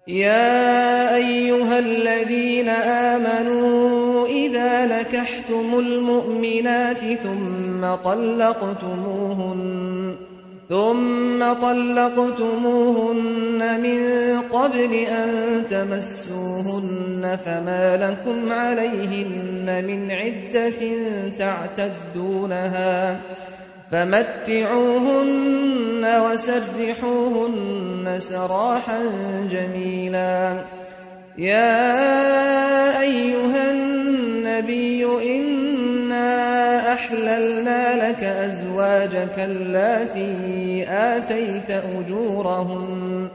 يا أيها الذين آمنوا إذا نكحتم المؤمنات ثم طلقتموهن ثم طلقتموهن من قبل أن تمسوهن فما لكم عليهن من عدة تعتدونها فمتعوهن وسرحوهن سراحا جميلا يا أيها النبي إنا أحللنا لك أزواجك اللاتي آتيت أجورهن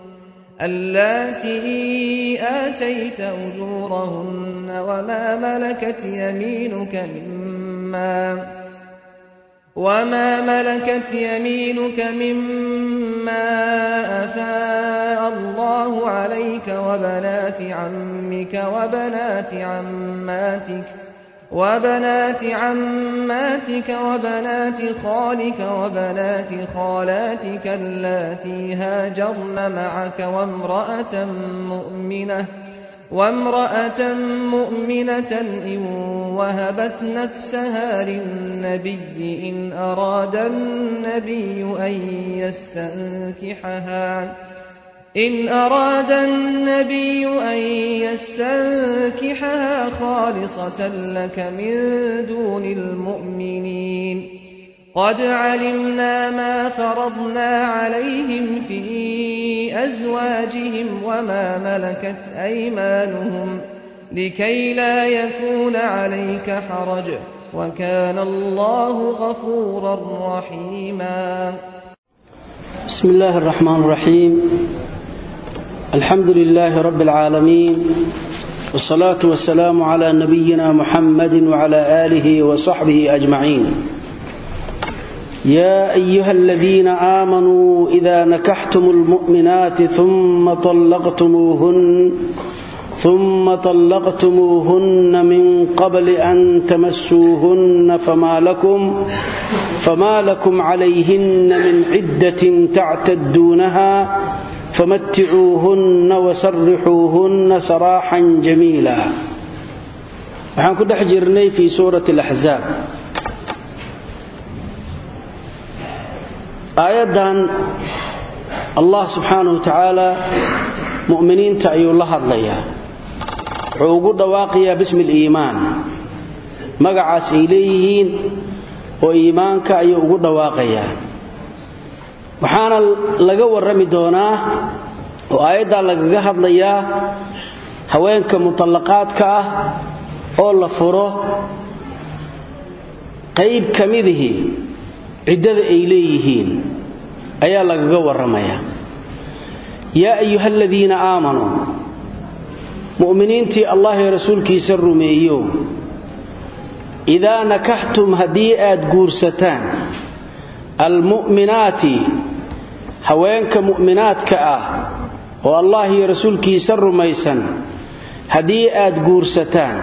اللاتي آتيت أجورهن وما ملكت يمينك مما وما ملكت يمينك مما أفاء الله عليك وبنات عمك وبنات عماتك وبنات عماتك وبنات خالك وبنات خالاتك اللاتي هاجرن معك وامرأة مؤمنة وامرأة مؤمنة إن وهبت نفسها للنبي إن أراد النبي أن يستنكحها إن أراد النبي أن يستنكحها خالصة لك من دون المؤمنين قد علمنا ما فرضنا عليهم في أزواجهم وما ملكت أيمانهم لكي لا يكون عليك حرج وكان الله غفورا رحيما بسم الله الرحمن الرحيم الحمد لله رب العالمين والصلاة والسلام على نبينا محمد وعلى آله وصحبه أجمعين يا أيها الذين آمنوا إذا نكحتم المؤمنات ثم طلقتموهن ثم طلقتموهن من قبل أن تمسوهن فما لكم فما لكم عليهن من عدة تعتدونها فمتعوهن وسرحوهن سراحا جميلا waxaan ku dhex jirnay fii suurati alaxzaab aayaddan allah subxaanahu wa tacaala mu'miniinta ayuu la hadlayaa wuxuu ugu dhawaaqayaa bismi aliimaan magacaas ay leeyihiin oo iimaanka ayuu ugu dhawaaqayaa waxaana laga warrami doonaa oo aayaddaa lagaga hadlayaa haweenka mutallaqaadka ah oo la furo qayb ka midihii ciddada ay leeyihiin ayaa lagaga warramayaa yaa ayuha aladiina aamanuu mu'miniintii allah ee rasuulkiisa rumeeyo idaa nakaxtum haddii aad guursataan almu'minaati haweenka mu'minaadka ah oo allah iyo rasuulkiisa rumaysan haddii aad guursataan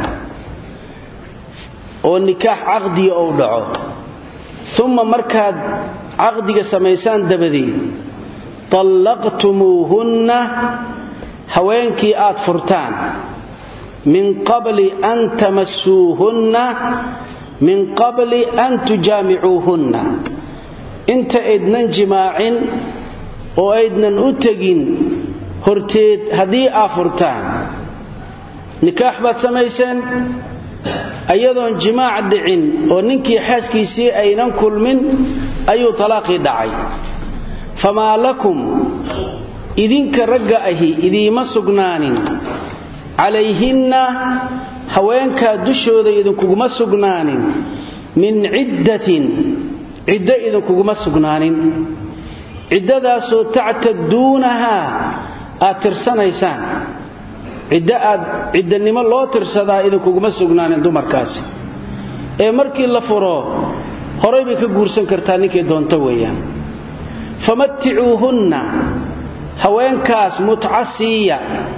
oo nikaax caqdiga ou dhaco uma markaad caqdiga samaysaan dabadeed tallaqtumuuhunna haweenkii aad furtaan min qabli an tamassuuhunna min qabli an tujaamicuuhunna inta aydnan jimaacin oo aydnan u tegin horteed haddii aad furtaan nikaax baad samayseen ayadoon jimaac dhicin oo ninkii xaaskiisii aynan kulmin ayuu talaaqii dhacay famaa lakum idinka ragga ahi idiima sugnaanin calayhinna haweenkaa dushooda idinkuguma sugnaanin min ciddatin ciddo idinkuguma sugnaanin ciddadaasoo tactaduunahaa aad tirsanaysaan ciddo aad ciddannimo loo tirsadaa idinkuguma sugnaanin dumarkaasi ee markii la furo horay bay ka guursan kartaa ninkay doonto weeyaan famaticuuhunna haweenkaas mutca siiya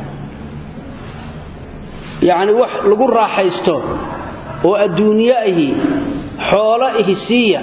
yacni wax lagu raaxaysto oo adduunyo ahi xoolo ihi siiya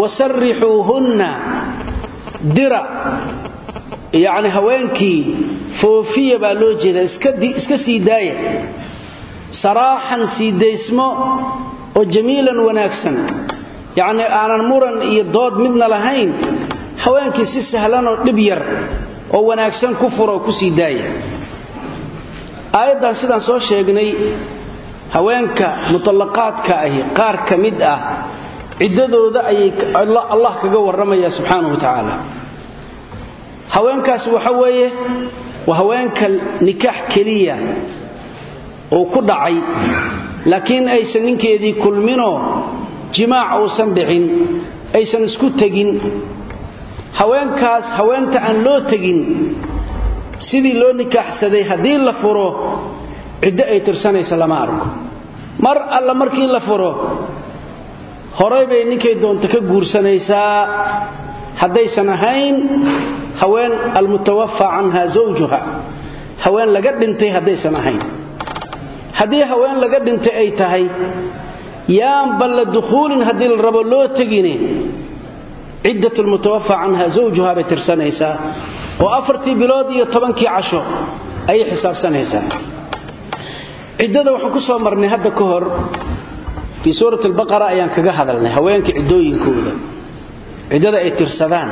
wasarrixuuhunna dira yacni haweenkii foofiya baa loo jeeda iska sii daaya saraaxan sii daysmo oo jamiilan wanaagsan yacni aanan muran iyo dood midna lahayn haweenkii si sahlanoo dhib yar oo wanaagsan ku fura oo ku sii daaya aayaddan sidaan soo sheegnay haweenka mutallaqaadka ahi qaar ka mid ah ciddadooda ayay allah kaga warramaya subxaanahu wa tacaala haweenkaas waxa weeye waa haweenka nikaax keliya oo ku dhacay laakiin aysan ninkeedii kulminoo jimaac uusan dhicin aysan isku tegin haweenkaas haweenta aan loo tegin sidii loo nikaaxsaday haddii la furo ciddo ay tirsanaysa lama arko mar alla markii la furo horay bay ninkay doonta ka guursanaysaa haddaysan ahayn haween almutawafa canha zawjuha haween laga dhintay haddaysan ahayn haddii haween laga dhintay ay tahay yaanba la dukhuulin haddii la rabo loo tegine ciddat lmutawafa canha zawjuha bay tirsanaysaa oo afartii bilood iyo tobankii casho ayay xisaabsanaysaa ciddada waxaan ku soo marnay hadda ka hor fii suurat albaqara ayaan kaga hadalnay haweenka ciddooyinkooda ciddada ay tirsadaan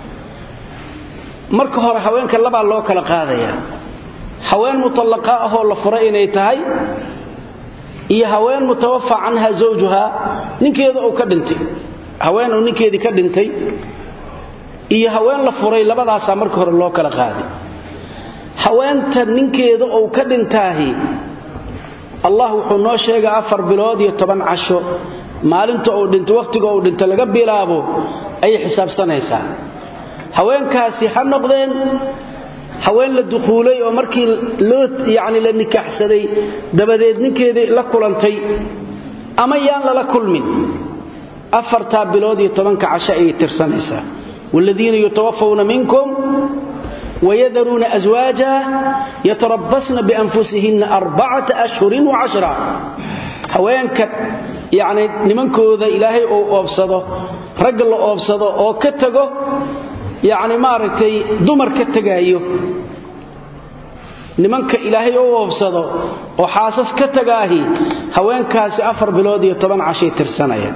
marka hore haweenka labaa loo kala qaadaya haween mutallaqa ahoo la furay inay tahay iyo haween mutawafa canha zawjuha ninkeeda uu ka dhintay haween uu ninkeedii ka dhintay iyo haween la furay labadaasaa marka hore loo kala qaaday haweenta ninkeeda uu ka dhintaahi allah wuxuu noo sheegay afar bilood iyo toban casho maalinta uu dhinto wakhtiga uu dhinto laga bilaabo ayay xisaabsanaysaa haweenkaasi ha noqdeen haween la dukhuulay oo markii loo yacni la nikaaxsaday dabadeed ninkeedii la kulantay ama yaan lala kulmin afartaa bilood iyo tobanka casho ayay tirsanaysaa waaladiina yutawafawna minkum wayadaruuna aswaaja yatarabasna bianfusihinna arbacata ashhurin wacashra haweenka yacni nimankooda ilaahay uu oobsado ragga la oobsado oo ka tago yacni maaragtay dumar ka tegaayo nimanka ilaahay u oobsado oo xaasas ka tagaahi haweenkaasi afar bilood iyo toban cashay tirsanaya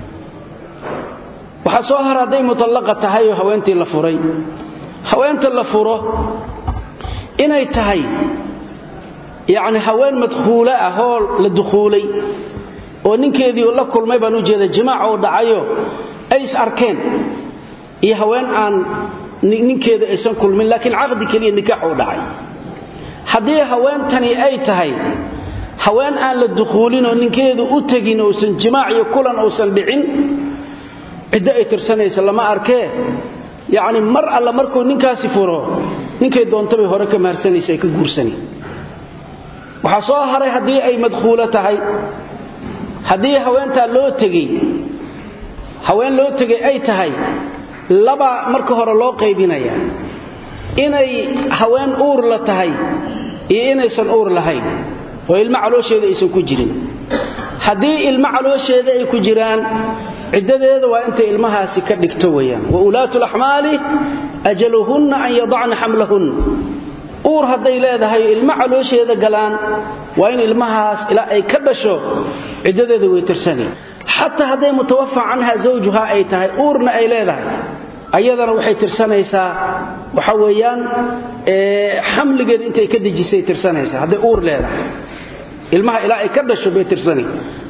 waxaa soo har hadday mutallaqa tahay oo haweentii la furay haweenta la furo inay tahay yacni haween madkhuulo ah oo la dukhuulay oo ninkeedii la kulmay baan u jeeda jimaac uu dhacayo ay is arkeen iyo haween aan ninkeeda aysan kulmin laakiin caqdi keliya nikaax uu dhacay haddii haweentani ay tahay haween aan la dukhuulin oo ninkeedu u tegin uusan jimaac iyo kulan uusan dhicin ciddo ay tirsanaysa lama arkee yacni mar alla markuu ninkaasi furo ninkay doontabay hore ka maharsanaysa ay ka guursani waxaa soo haray haddii ay madkhuulo tahay haddii haweentaa loo tegey haween loo tegay ay tahay laba marka hore loo qaybinaya inay haween uur la tahay iyo inaysan uur lahayn oo ilmo caloosheeda aysan ku jirin haddii ilmo caloosheeda ay ku jiraan ciddadeeda waa intay ilmahaasi ka dhigto weyaan wa ulaatu laxmaali ajaluhunna an yadacna xamlahun uur hadday leedahay ilmo caloosheeda galaan waa in ilmahaas ilaa ay ka dhasho ciddadeeda way tirsani xataa hadday mutawafa canha zawjuha ay tahay uurna ay leedahay ayadana waxay tirsanaysaa waxa weeyaan xamligeeda intay ka dejisay tirsanaysaa hadday uur leedahay ilmaha ilaa ay ka dhasho bay tirsani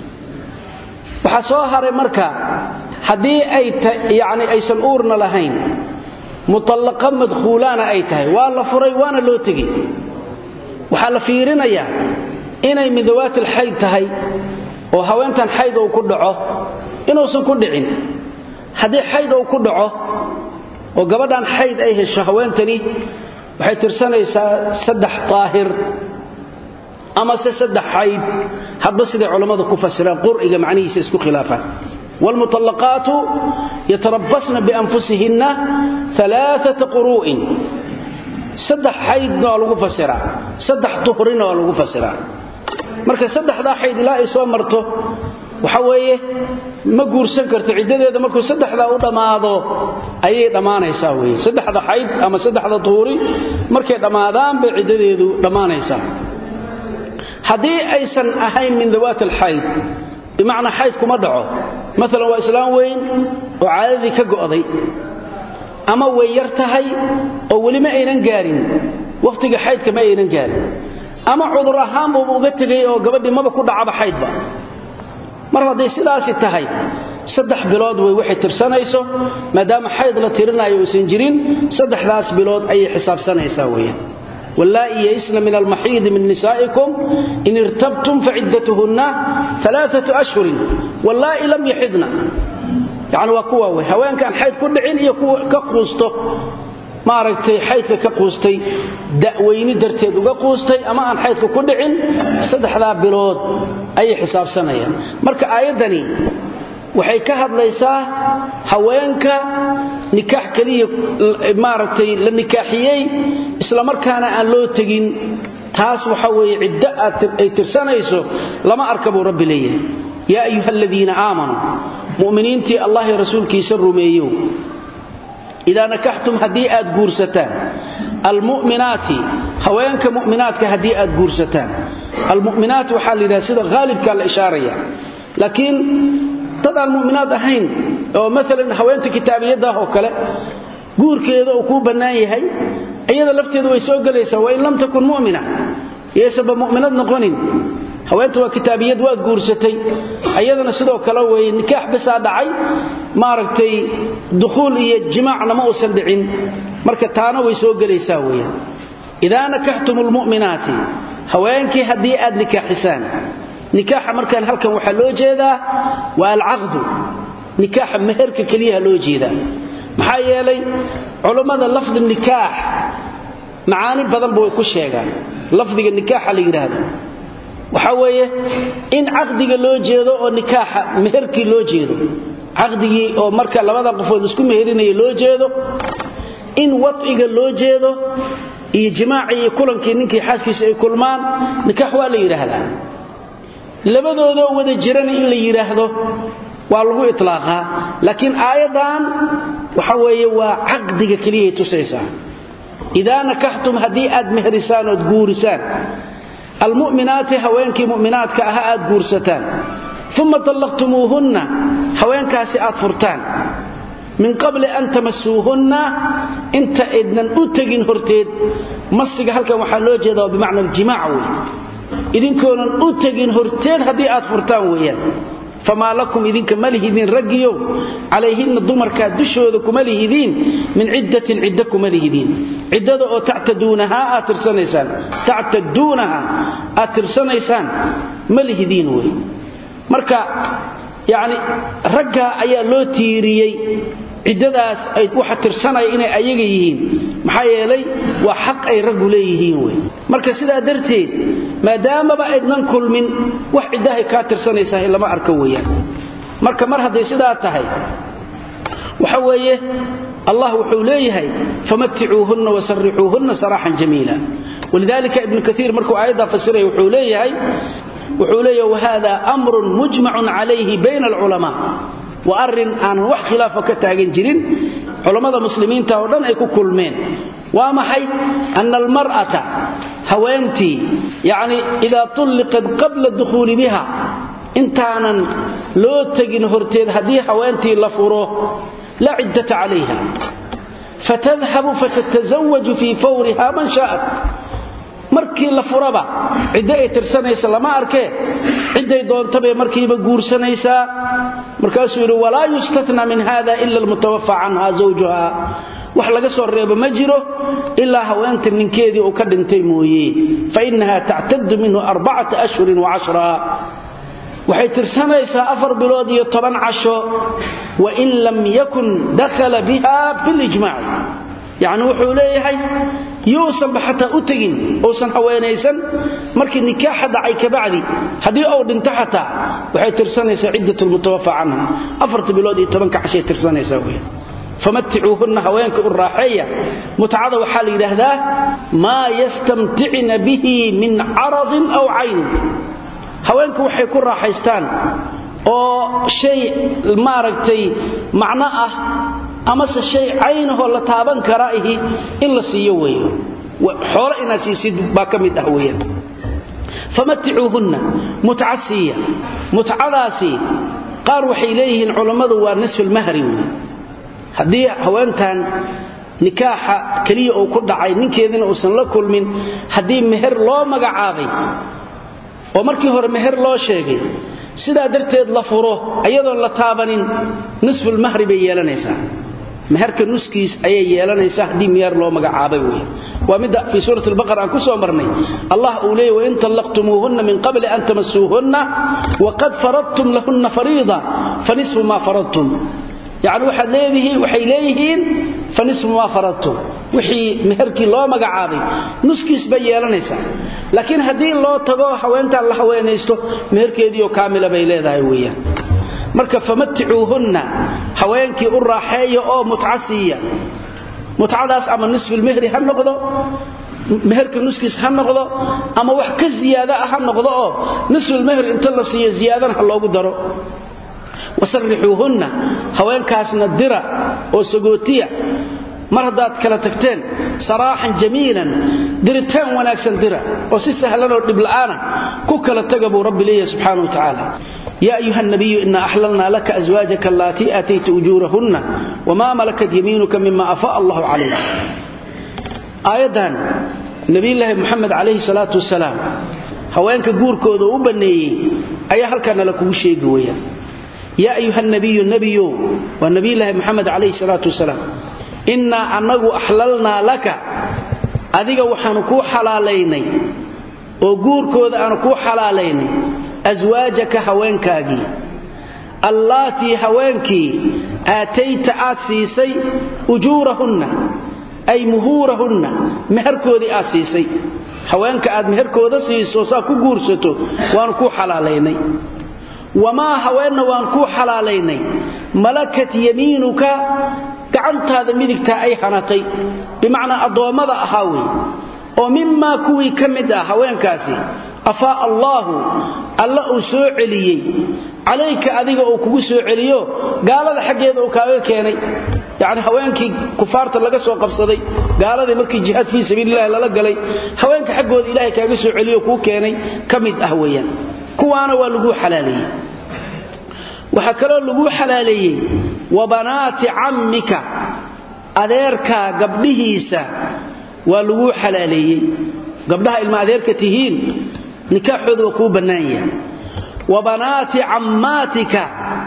waxaa soo haray marka haddii ay yani aysan uurna lahayn mutallaqa madkhuulaana ay tahay waa la furay waana loo tegey waxaa la fiirinayaa inay min dawaatil xayd tahay oo haweentan xayd uu ku dhaco inuusan ku dhicin haddii xayd uu ku dhaco oo gabadhan xayd ay hesho haweentani waxay tirsanaysaa saddex daahir amase saddex xayd hadba siday culammadu ku fasiraan qur'iga macnihiisa isku khilaafaan waalmutallaqaatu yatarabasna bianfusihinna alaaata quruu'in saddex xaydna waa lagu fasiraa saddex duhrina waa lagu fasiraa marka saddexdaa xayd ilaa ay soo marto waxa weeye ma guursan karto ciddadeeda markuu saddexdaa u dhammaado ayay dhammaanaysaa weye saddexda xayd ama saddexda duhuri markay dhammaadaan bay ciddadeedu dhammaanaysaa haddii aysan ahayn min dawaat alxayd bimacnaa xayd kuma dhaco maalan waa islaam weyn oo caadadii ka go'day ama way yar tahay oo weli ma aynan gaarin wakhtiga xaydka ma aynan gaarin ama cudur ahaanbuuba uga tegay oo gabadhii maba ku dhacaba xaydba mar hadday sidaasi tahay saddex bilood way waxay tirsanayso maadaama xayd la tirinayo uusan jirin saddexdaas bilood ayay xisaabsanaysaa weeyaan wallaa'i yaisna min almaxiidi min nisaa'ikum in irtabtum faciddatuhunna alaaatu ashhurin wallaa'i lam yaxidna yacni waa kuwa wey haweenkaan xayd ku dhicin iyo kuwa ka quusto maaragtay xaydka ka quustay da'weyni darteed uga quustay ama aan xaydka ku dhicin saddexdaa bilood ayay xisaabsanayaan marka aayaddani waxay ka hadlaysaa haweenka nikaax keliya maaragtay la nikaaxiyey islamarkaana aan loo tegin taas waxa weeye ciddo ay tirsanayso lama arka buu rabbi leeyahay yaa ayuha aladiina aamanuu mu'miniintii allah iyo rasuulkiisa rumeeyow idaa nakaxtum haddii aad guursataan almu'minaati haweenka mu'minaadka haddii aad guursataan almu'minaat waxaa la yidhaha sida haalibkaa la ishaaraya laakiin dad aan mu'minaad ahayn oo maalan haweenta kitaabiyaddaah oo kale guurkeeda uu kuu bannaan yahay iyada lafteedu way soo gelaysaa wain lam takun mu'mina yaysanba mu'minad noqonin haweenta waa kitaabiyad waad guursatay ayadana sidoo kale weye nikaax bisaa dhacay maaragtay dukhuul iyo jimaacna ma uusan dhicin marka taana way soo gelaysaa weeyaan idaa nakaxtum lmu'minaati haweenkii haddii aad nikaaxisaan nikaaxa markaan halkan waxaa loo jeedaa waa alcaqdu nikaaxa meherka keliyaha loo jeedaa maxaa yeelay culummada lafdi nikaax macaani badanba way ku sheegaan lafdiga nikaaxa la yidhaahdo waxaa weeye in caqdiga loo jeedo oo nikaaxa meherkii loo jeedo caqdigii oo marka labada qofood isku meherinaya loo jeedo in wadciga loo jeedo iyo jimaacii iyo kulankii ninkii xaaskiisa ay kulmaan nikaax waa la yidhaahdaa labadoodoo wada jirana in la yidhaahdo waa lagu itlaaqaa laakiin aayaddan waxa weeye waa caqdiga keliyay tusaysaa idaa nakaxtum haddii aad meherisaan ood guurisaan almu'minaati haweenkii mu'minaadka aha aad guursataan uma tallaqtumuuhunna haweenkaasi aad furtaan min qabli an tamasuuhunna inta aydnan u tegin horteed masiga halkan waxaa loo jeedaa bimacna aljimaac wey idinkoonan u tegin horteed haddii aad furtaan weeyaan famaa lakum idinka ma lihidiin raggiyow calayhinna dumarkaa dushooda kuma lihidiin min ciddatin ciddo kuma lihidiin ciddada oo tactaduunahaa aad tirsanaysaan tactaduunaha aad tirsanaysaan ma lihidiin wey marka yacni raggaa ayaa loo tiiriyey ciddadaas ay waxa tirsanaya inay ayaga yihiin maxaa yeelay waa xaq ay raggu leeyihiin wey marka sidaa darteed maadaamaba aydnan kulmin wax ciddahay kaa tirsanaysahay lama arko weeyaan marka mar hadday sidaa tahay waxa weeye allah wuxuu leeyahay famaticuuhunna wasarixuuhunna saraaxan jamiila walidalika ibnu kaiir markuu aayaddaa fasiraya wuxuu leeyahay wuxuu leeyahay wahada amrun mujmacun calayhi bayna alculamaa waa arrin aanan wax khilaafa ka taagan jirin culammada muslimiinta oo dhan ay ku kulmeen waa maxay ana almar'ata haweentii yacni idaa tulliqat qabla dukhuuli biha intaanan loo tegin horteed haddii haweentii la furo laa ciddata calayha fatadhabu fatatazawaju fii fawriha man shaa'at markii la furaba ciddo ay tirsanaysa lama arkee cidday doontabay markiiba guursanaysaa markaasuu yidhi walaa yustatna min hada ila almutawafa canha zawjuha wax laga soo reebo ma jiro ilaa haweenta ninkeedii uu ka dhintay mooye fainaha tactadu minhu arbacata ashhurin wacashra waxay tirsanaysaa afar bilood iyo toban casho wain lam yakun dakhala biha bilijmaaci yacni wuxuu leeyahay yuusanba xataa u tegin uusan haweenaysan markii nikaaxa dhacay kabacdi haddii uu dhinto xataa waxay tirsanaysaa ciddat lmutawafa canha afarta bilood iyo tobanka cashay tirsanaysaa wey famaticuuhunna haweenka u raaxeeya mutcada waxaa la yidhaahdaa maa yastamticna bihi min caradin aw caynin haweenku waxay ku raaxaystaan oo shay maaragtay macno ah amase shay caynahoo la taaban kara ihi in la siiyo weeyo xoolo inaad siisid baa ka mid ah weeyaan famaticuuhunna mutca siiya mutcadaasi qaar waxay leeyihiin culammadu waa nisfulmahri wey haddii haweentan nikaaxa keliya uu ku dhacay ninkeediina uusan la kulmin haddii meher loo magacaabay oo markii hore meher loo sheegay sidaa darteed la furo ayadoon la taabanin nisfulmahri bay yeelanaysaa meherka nuskiis ayay yeelanaysaa haddii meher loo magacaabay wey waa midda fii suurat albaqara aan ku soo marnay allah uu leeyay wain tallaqtumuuhunna min qabli an tamasuuhunna waqad faradtum lahunna fariida fanisfu maa faradtum yacni waxaad leedihiin waxay leeyihiin fanisfu maa faradtum wixii meherkii loo magacaabay nuskiis bay yeelanaysaa laakiin haddii loo tago haweentaan la haweenaysto meherkeediioo kaamila bay leedahay weeyaan marka famaticuuhunna haweenkii u raaxeeya oo mutca siiya mutcadaas ama nisfulmehri ha noqdo meherka nuskiis ha noqdo ama wax ka ziyaada ah ha noqdo oo nisfulmehri inta la siiyo ziyaadana ha loogu daro wasarrixuuhunna haweenkaasna dira oo sagootiya mar haddaad kala tagteen saraaxan jamiilan diritaan wanaagsan dira oo si sahlanoo dhibla'aana ku kala taga buu rabbi leeyahay subxaana wa tacaala يا أيها النبي إنا أحللنا لك أزواجك اللاتي آتيت أجورهن وما ملكت يمينك مما أفاء الله عليك آيضا نبي الله محمد عليه الصلاة والسلام هوانك قور كوذو وبني أي هل كان لكم شيء قويا يا أيها النبي النبي والنبي الله محمد عليه الصلاة والسلام إنا أنه أحللنا لك أذيك وحنكو حلاليني وقور كوذا أنكو حلاليني aswaajaka haweenkaagii allaatii haweenkii aatayta aad siisay ujuurahunna ay muhuurahunna meherkoodii aad siisay haweenka aad meherkooda siiso saa ku guursato waanu kuu xalaalaynay wamaa haweenna waan kuu xalaalaynay malakat yamiinuka gacantaada midigtaa ay hanatay bimacnaa addoommada ahaa wey oo mimaa kuwii ka mid ah haweenkaasi afaa allaahu alla uu soo celiyey calayka adiga uu kugu soo celiyo gaalada xaggeeda uu kaaga keenay yacni haweenkii kufaarta laga soo qabsaday gaaladii markii jihaad fii sabiilillahi lala galay haweenka xaggooda ilaahay kaaga soo celiyo kuu keenay ka mid ah weeyaan kuwaana waa laguu xalaaleeyey waxaa kaloo laguu xalaaleeyey wa banaati cammika adeerkaa gabdhihiisa waa laguu xalaaleeyey gabdhaha ilma adeerka tihiin nikaaxooda waa kuu bannaan yahay wa banaati cammaatika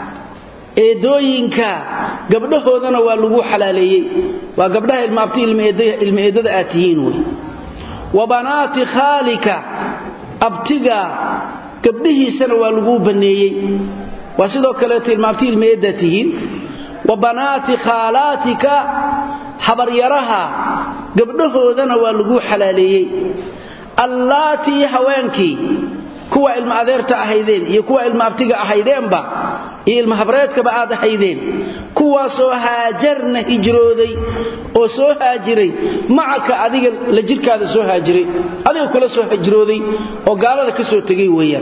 eedooyinka gabdhahoodana waa laguu xalaaleeyey waa gabdhaha ilmaabti ilma eedada aad tihiin wey wa banaati khaalika abtiga gabdhihiisana waa laguu banneeyey waa sidoo kaleeto ilmaabti ilma eeddaad tihiin wa banaati khaalaatika habaryaraha gabdhahoodana waa laguu xalaaleeyey allaatii haweenkii kuwa ilma adeerta ahaydeen iyo kuwa ilma abtiga ahaydeenba iyo ilma habreedkaba aad ahaydeen kuwaasoo haajarna hijrooday oo soo haajiray macaka adiga la jirkaada soo haajiray adiga kula soo hijrooday oo gaalada ka soo tegay weeyaan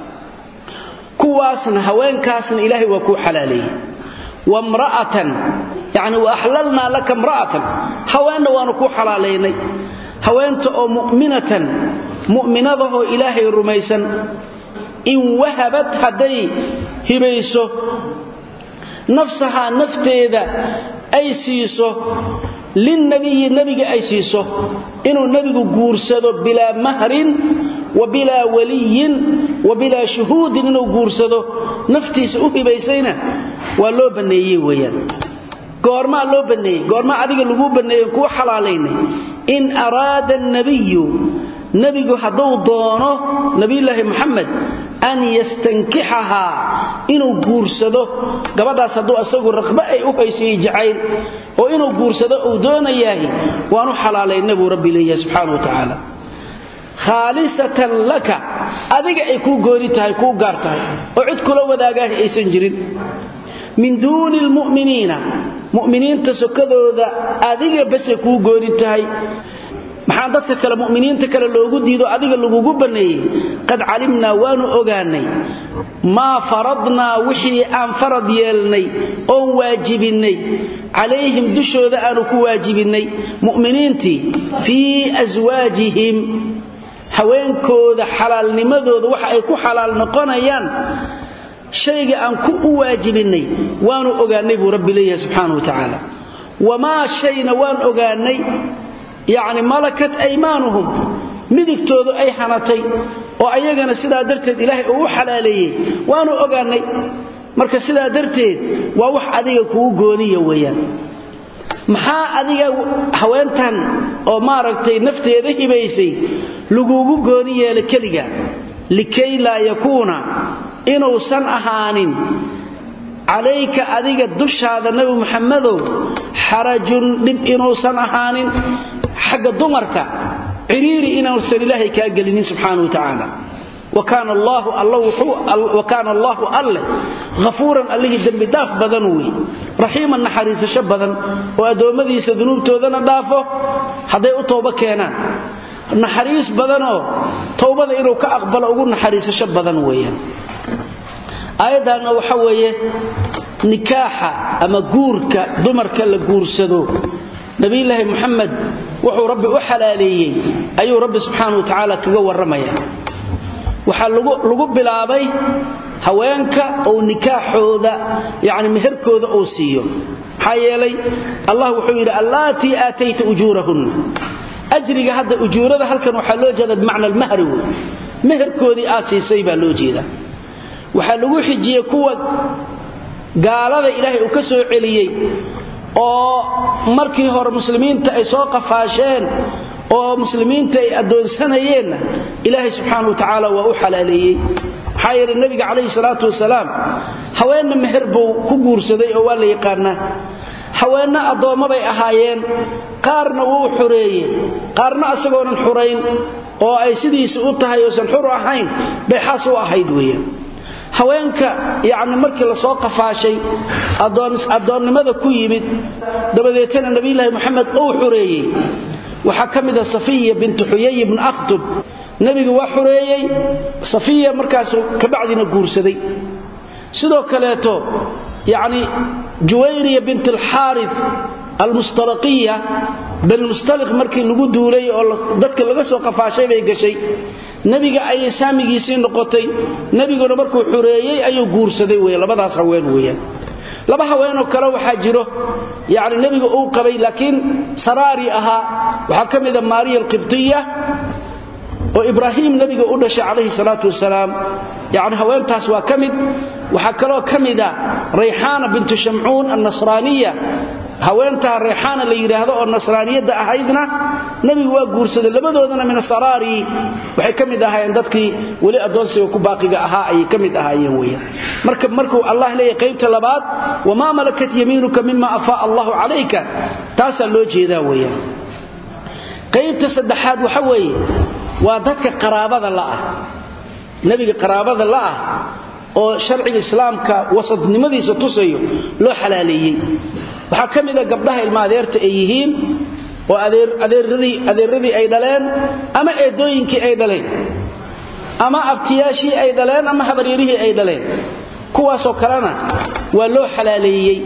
kuwaasna haweenkaasna ilaahay waa kuu xalaaleeyey wamra'atan yacni wa axlalnaa laka imra'atan haweenna waanu kuu xalaalaynay haweenta oo mu'minatan mu'minadahoo ilaahay rumaysan in wahabad hadday hibayso nafsahaa nafteeda ay siiso linnabiyi nebiga ay siiso inuu nebigu guursado bilaa mahrin wa bilaa waliyin wa bilaa shuhuudin inuu guursado naftiisa u hibaysayna waa loo banneeyey weeyaan goormaa loo banneeyey goormaa adiga laguu banneeyen kuu xalaalaynay in araada annabiyu nebigu hadduu doono nebiyulaahi moxamed an yastankixahaa inuu guursado gabadhaas hadduu asagu raqbe ay u haysayey jacayl oo inuu guursado uu doonayaahi waanu xalaalayna buu rabbi leeyahay subxaana wa tacaala khaalisatan laka adiga ay kuu gooni tahay kuu gaar tahay oo cid kula wadaagaahi aysan jirin min duuni lmu'miniina mu'miniinta sokadooda adiga base kuu gooni tahay maxaa dadka kale mu'miniinta kale loogu diido adiga lagugu banneeyey qad calimnaa waanu ogaanay maa faradnaa wixii aan farad yeelnay oon waajibinnay calayhim dushooda aanu ku waajibinnay mu'miniintii fii aswaajihim haweenkooda xalaalnimadooda waxa ay ku xalaal noqonayaan shayga aan ku u waajibinnay waanu ogaannay buu rabbi leeyahay subxaanahu wa tacaala wamaa shayna waan ogaannay yacni malakat aymaanuhum midigtoodu ay hanatay oo ayagana sidaa darteed ilaahay uu u xalaaleeyey waanu ogaannay marka sidaa darteed waa wax adiga kugu gooniya weeyaan maxaa adiga haweentan oo maaragtay nafteeda hibaysay laguugu gooni yeela keliga likay laa yakuuna inuusan ahaanin calayka adiga dushaada nebi muxammadow xarajun dhib inuusan ahaanin xagga dumarka ciriiri inuusan ilaahay kaa gelinin subxaana wa tacaala wa kaana allaahu alleh hafuuran allihii dembidaaf badan wey raxiiman naxariisasho badan oo addoommadiisa dunuubtoodana dhaafo hadday u toobo keenaan naxariis badanoo towbada inuu ka aqbalo ugu naxariisasho badan weeyaan aayaddaanna waxa weeye nikaaxa ama guurka dumarka la guursado nabiyulaahi muxamed wuxuu rabbi u xalaaleeyey ayuu rabbi subxaana wa tacaala kaga warramaya waxaa lagu bilaabay haweenka ou nikaaxooda yani meherkooda uu siiyo maxaa yeelay allah wuxuu yidhi allaatii aatayta ujuurahunna ajriga hadda ujuurada halkan waxaa loo jeeda bimacna almahri wey meherkoodii aad siisay baa loo jeeda waxaa lagu xijiyey kuwa gaalada ilaahay uu ka soo celiyey oo markii hore muslimiinta ay soo qafaasheen oo muslimiinta ay addoonsanayeenna ilaahay subxaana wa tacaala waa u xalaaleeyey maxaa yeelay nebiga calayhi salaatu wasalaam haweenna meher buu ku guursaday oo waa la yaqaanaa haweenna addoommabay ahaayeen qaarna wuu xureeye qaarna asagoonan xurayn oo ay sidiisi u tahay oosan xur ahayn bay xaas u ahayd weeyaan haweenka yacni markii la soo qafaashay addoonnimada ku yimid dabadeetana nebiyulaahi moxamed uu xureeyey waxaa ka mida safiya bintu xuyay ibnu akhtub nebigu waa xureeyey safiya markaasu kabacdina guursaday sidoo kaleeto yacni juwayriya bint alxaaris almustalaqiya banilmustaliq markii lagu duulay oo dadka laga soo qafaashay bay gashay nebiga ayay saamigiisii noqotay nebiguna markuu xureeyey ayuu guursaday wey labadaas haween weeyaan laba haweenoo kale waxaa jiro yani nebiga uu qabay laakiin saraari ahaa waxaa ka mida maariya alqibtiya oo ibraahim nebiga u dhashay calayhi salaatu wasalaam yani haweentaas waa ka mid waxaa kaloo ka mida rayxaana bintu shamcuun annasraaniya haweentaa rayxaana la yidhaahdo oo nasraaniyadda ahaydna nebigu waa guursaday labadoodana min asaraari waxay ka mid ahaayeen dadkii weli addoonsiga ku baaqiga ahaa ayay ka mid ahaayeen weeyaan marka markuu allah leeyahay qaybta labaad wamaa malakat yamiinuka mima afaa allahu calayka taasaa loo jeedaa weeyaan qaybta saddexaad waxa weeye waa dadka qaraabada la'ah nebiga qaraabada la'ah oo sharciga islaamka wasadnimadiisa tusayo loo xalaaleeyey waxaa ka mida gabdhaha ilma adeerta ay yihiin oo adeeradii ay dhaleen ama eedooyinkii ay dhaleen ama abtiyaashii ay dhaleen ama habaryarihii ay dhaleen kuwaasoo kalena waa loo xalaaleeyey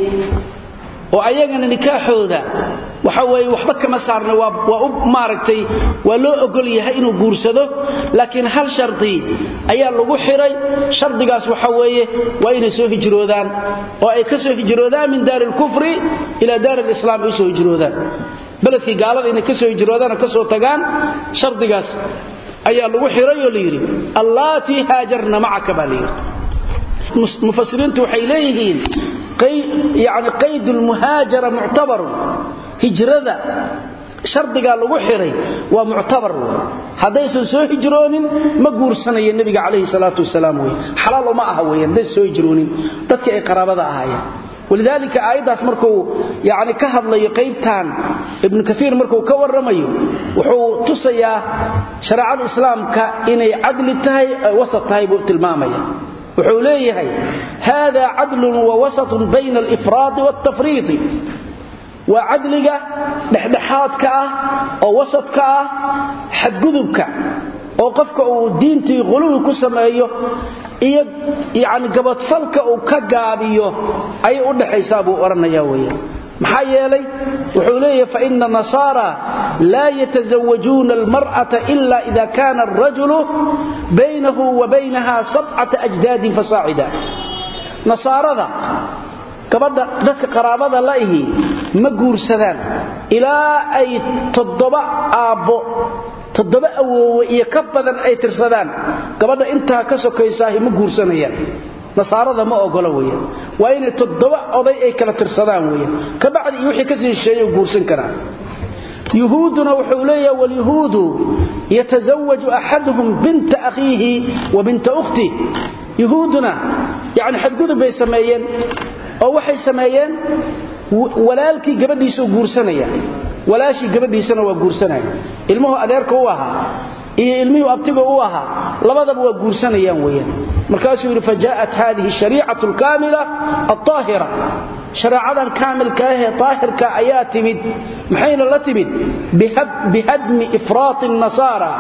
oo ayagana nikaaxooda waxa weeye waxba kama saarna waa u maaragtay waa loo ogol yahay inuu guursado laakiin hal shardi ayaa lagu xiray shardigaas waxa weeye waa inay soo hijroodaan oo ay ka soo hijroodaan min daari alkufri ilaa daari alislaam ay soo hijroodaan beledkii gaalada inay ka soo hijroodaan oo ka soo tagaan shardigaas ayaa lagu xiray oo la yidhi allaatii haajarna macaka baa la yidhi mufasiriintu waxay leeyihiin yani qayd lmuhaajara muctabarun hijrada shardigaa lagu xiray waa muctabar wey haddaysan soo hijroonin ma guursanayo nebiga calayhi salaatu wasalaam wey xalaal uma aha wey haddaysan soo hijroonin dadkii ay qaraabada ahaayeen walidaalika aayaddaas markuu yani ka hadlayo qaybtan ibnu kaiir markuu ka warramayo wuxuu tusayaa shareecada islaamka inay cadli tahay wasat tahay buu tilmaamaya wuxuu leeyahay hada cadlun wa wasatun bayna alifraadi waaltafriidi waa cadliga dhexdhexaadka ah oo wasadka ah xadgudubka oo qofka uu diintii quluwi ku sameeyo iyo yani gabadfalka uu ka gaabiyo ayay u dhaxaysaa buu odhanaya weya maxaa yeelay wuxuu leeyahay faina nasaara laa yatazawajuuna almar'ata ila ida kana arajulu baynahu wa baynaha sabcata ajdaadin fasaacida nasaarada gabadha dadka qaraabada la ihi ma guursadaan ilaa ay toddoba aabbo toddoba awoowe iyo ka badan ay tirsadaan gabadha intaa ka sokaysaahi ma guursanayaan nasaarada ma ogolo weyan waa inay toddoba oday ay kala tirsadaan weyan ka bacdi iyo wixii ka sii shisheeye guursan karaa yuhuuduna wuxuu leeyaha walyahuudu yatasawaju axaduhum binta akhiihi wa binta ukhtih yuhuuduna yani xadgudub bay sameeyeen oo waxay sameeyeen walaalkii gabadhiisuu guursanaya walaashii gabadhiisana waa guursanaya ilmuhu adeerka u ahaa iyo ilmihii abtiga u ahaa labadaba waa guursanayaan weyaan markaasuu yidhi fajaءat hadihi shariicatu alkaamila alطaahira shareecadan kaamilka ahee daahirka ayaa timid maxayna la timid bihadmi ifraati الnasaara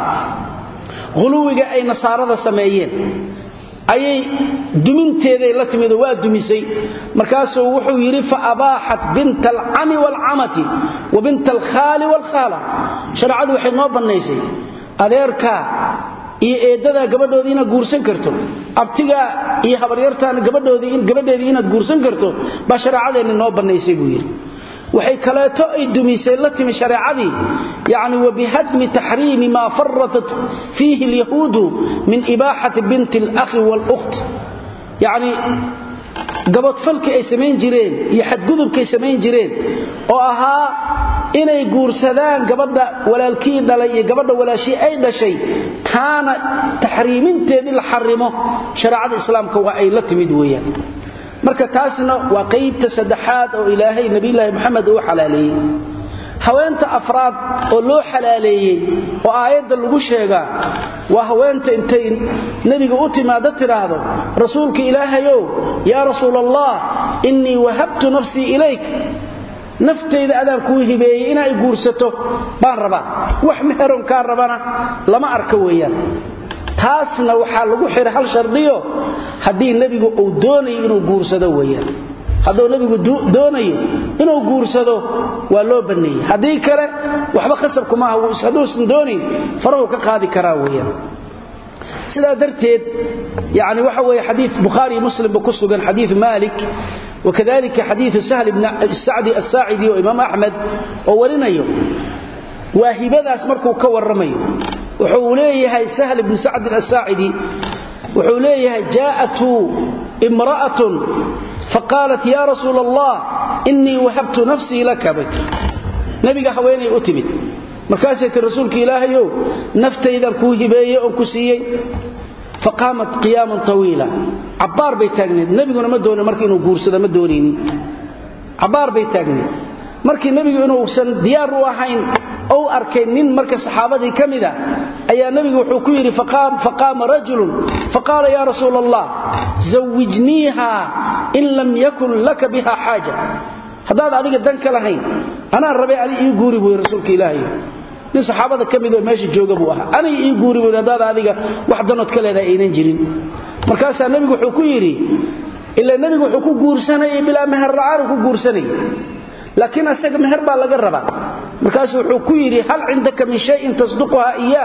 huluwiga ay nasaarada sameeyeen ayay duminteeday la timid oo waa dumisay markaasuu wuxuu yidhi faabaaxat binta alcami waalcamati wa binta alkhaali waalkhaala shareecadu waxay noo bannaysay adeerkaa iyo eeddadaa gabadhoodii inaad guursan karto abtigaa iyo habaryartaana gabadheedii inaad guursan karto baa shareecadeenni noo bannaysay buu yidhi waxay kaleeto ay dumisay la timi shareecadii yani wabihadmi taxriimi maa faratat fiihi alyahuudu min ibaaxati binti alakhi waluht yani gabadfalkii ay samayn jireen iyo xadgudubkay samayn jireen oo ahaa inay guursadaan gabadha walaalkii dhalay iyo gabadha walaashii ay dhashay taana taxriiminteedii la xarimo shareecada islaamka waa ay la timid weeyaan marka taasna waa qaybta saddexaad oo ilaahay nabiyulaahi moxamed uu xalaaleeyey haweenta afraad oo loo xalaaleeyey oo aayadda lagu sheegaa waa haweenta intay nebiga u timaado tidhaahdo rasuulka ilaahayow yaa rasuul allah innii wahabtu nafsii ilayk naftayda adaan kuu hibeeyey inay guursato baan rabaa wax meheron kaa rabana lama arka weeyaan taasna waxaa lagu xihay hal shardiyo haddii nebigu uu doonayo inuu guursado weyaan hadduu nebigu doonayo inuu guursado waa loo banneeyey haddii kale waxba khasabku maaha hadduusan doonayn farahu ka qaadi karaa weyaan sidaa darteed yani waxa weeye xadii bukhaari iyo muslimba ku sugan xadiiu maalik wakadalika xadiiu sahl bn sacdi asaacidi oo imaam axmed oo warinayo waa hibadaas markuu ka warramayo wuxuu leeyahay sahl bn sacdin asaacidi wuxuu leeyahay jaa'atu imra'atun faqaalat ya rasuul allah innii wahabtu nafsii laka bay nebiga haweenay u timid markaasay ti rasuulka ilaahayow naftaydan kuu hibeeye oon ku siiyey faqaamat qiyaaman tawiila cabbaar bay taagneed nebiguna ma doonin marka inuu guursado ma doonaynin cabbaar bay taagneed markii nebigu inuusan diyaar u ahayn ou arkay nin marka saxaabadii ka mida ayaa nebigu wuxuu ku yidhi faqaama rajulun faqaala ya rasuul allah zawijniiha in lam yakun laka biha xaaja haddaad adiga dan ka lahayn anaan rabay adi ii guuri buy rasuulka ilaahay nin saxaabada ka midoo meesha jooga buu ahaa anay ii guuri buy haddaad adiga wax danood ka leedahay aynan jirin markaasaa nebigu wuxuu ku yidhi ila nebigu wuxuu ku guursanayay bilaa meher la'aanu ku guursanayay laakiin asaga meher baa laga rabaa markaasu wuxuu ku yidhi hal cindaka min shayin tasduquha iyaah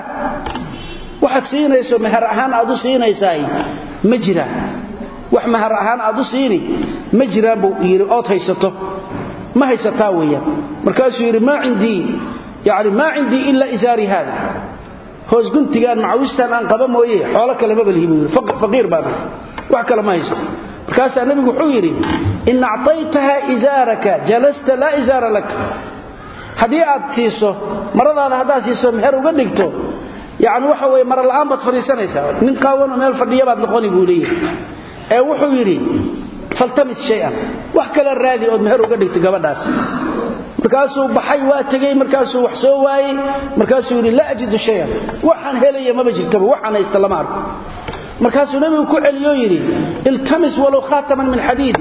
waxaad siinayso meher ahaan aad u siinaysaay ma jiraan wax meher ahaan aad u siini ma jiraan buu yidhi ood haysato ma haysataa weeyaan markaasuu yidhi maa cindii yani maa cindii ila isaari haada hoos guntigaan macawistaan aan qaba mooye xoolo kale mabalihi buu yidhi faqiir baan wax kale ma hayso markaasaa nebigu wuxuu yidhi in acطaytaha isaaraka jalasta laa isaara lak haddii aad siiso maradaada haddaad siiso meher uga dhigto yani waxa weye mara la'aan baad fadhiisanaysaa nin qaawanoo meel fadhiya baad noqoni buu leeyahay ee wuxuu yidhi faltamis shay-an wax kale raadi ood meher uga dhigto gabadhaas markaasuu baxay waa tegey markaasuu wax soo waayey markaasuu yidhi laa ajidu shayan waxaan helaya maba jirtaba waxaan haysta lama arko markaasuu nebigu ku celiyoo yidhi iltamis walow khaataman min xadiidi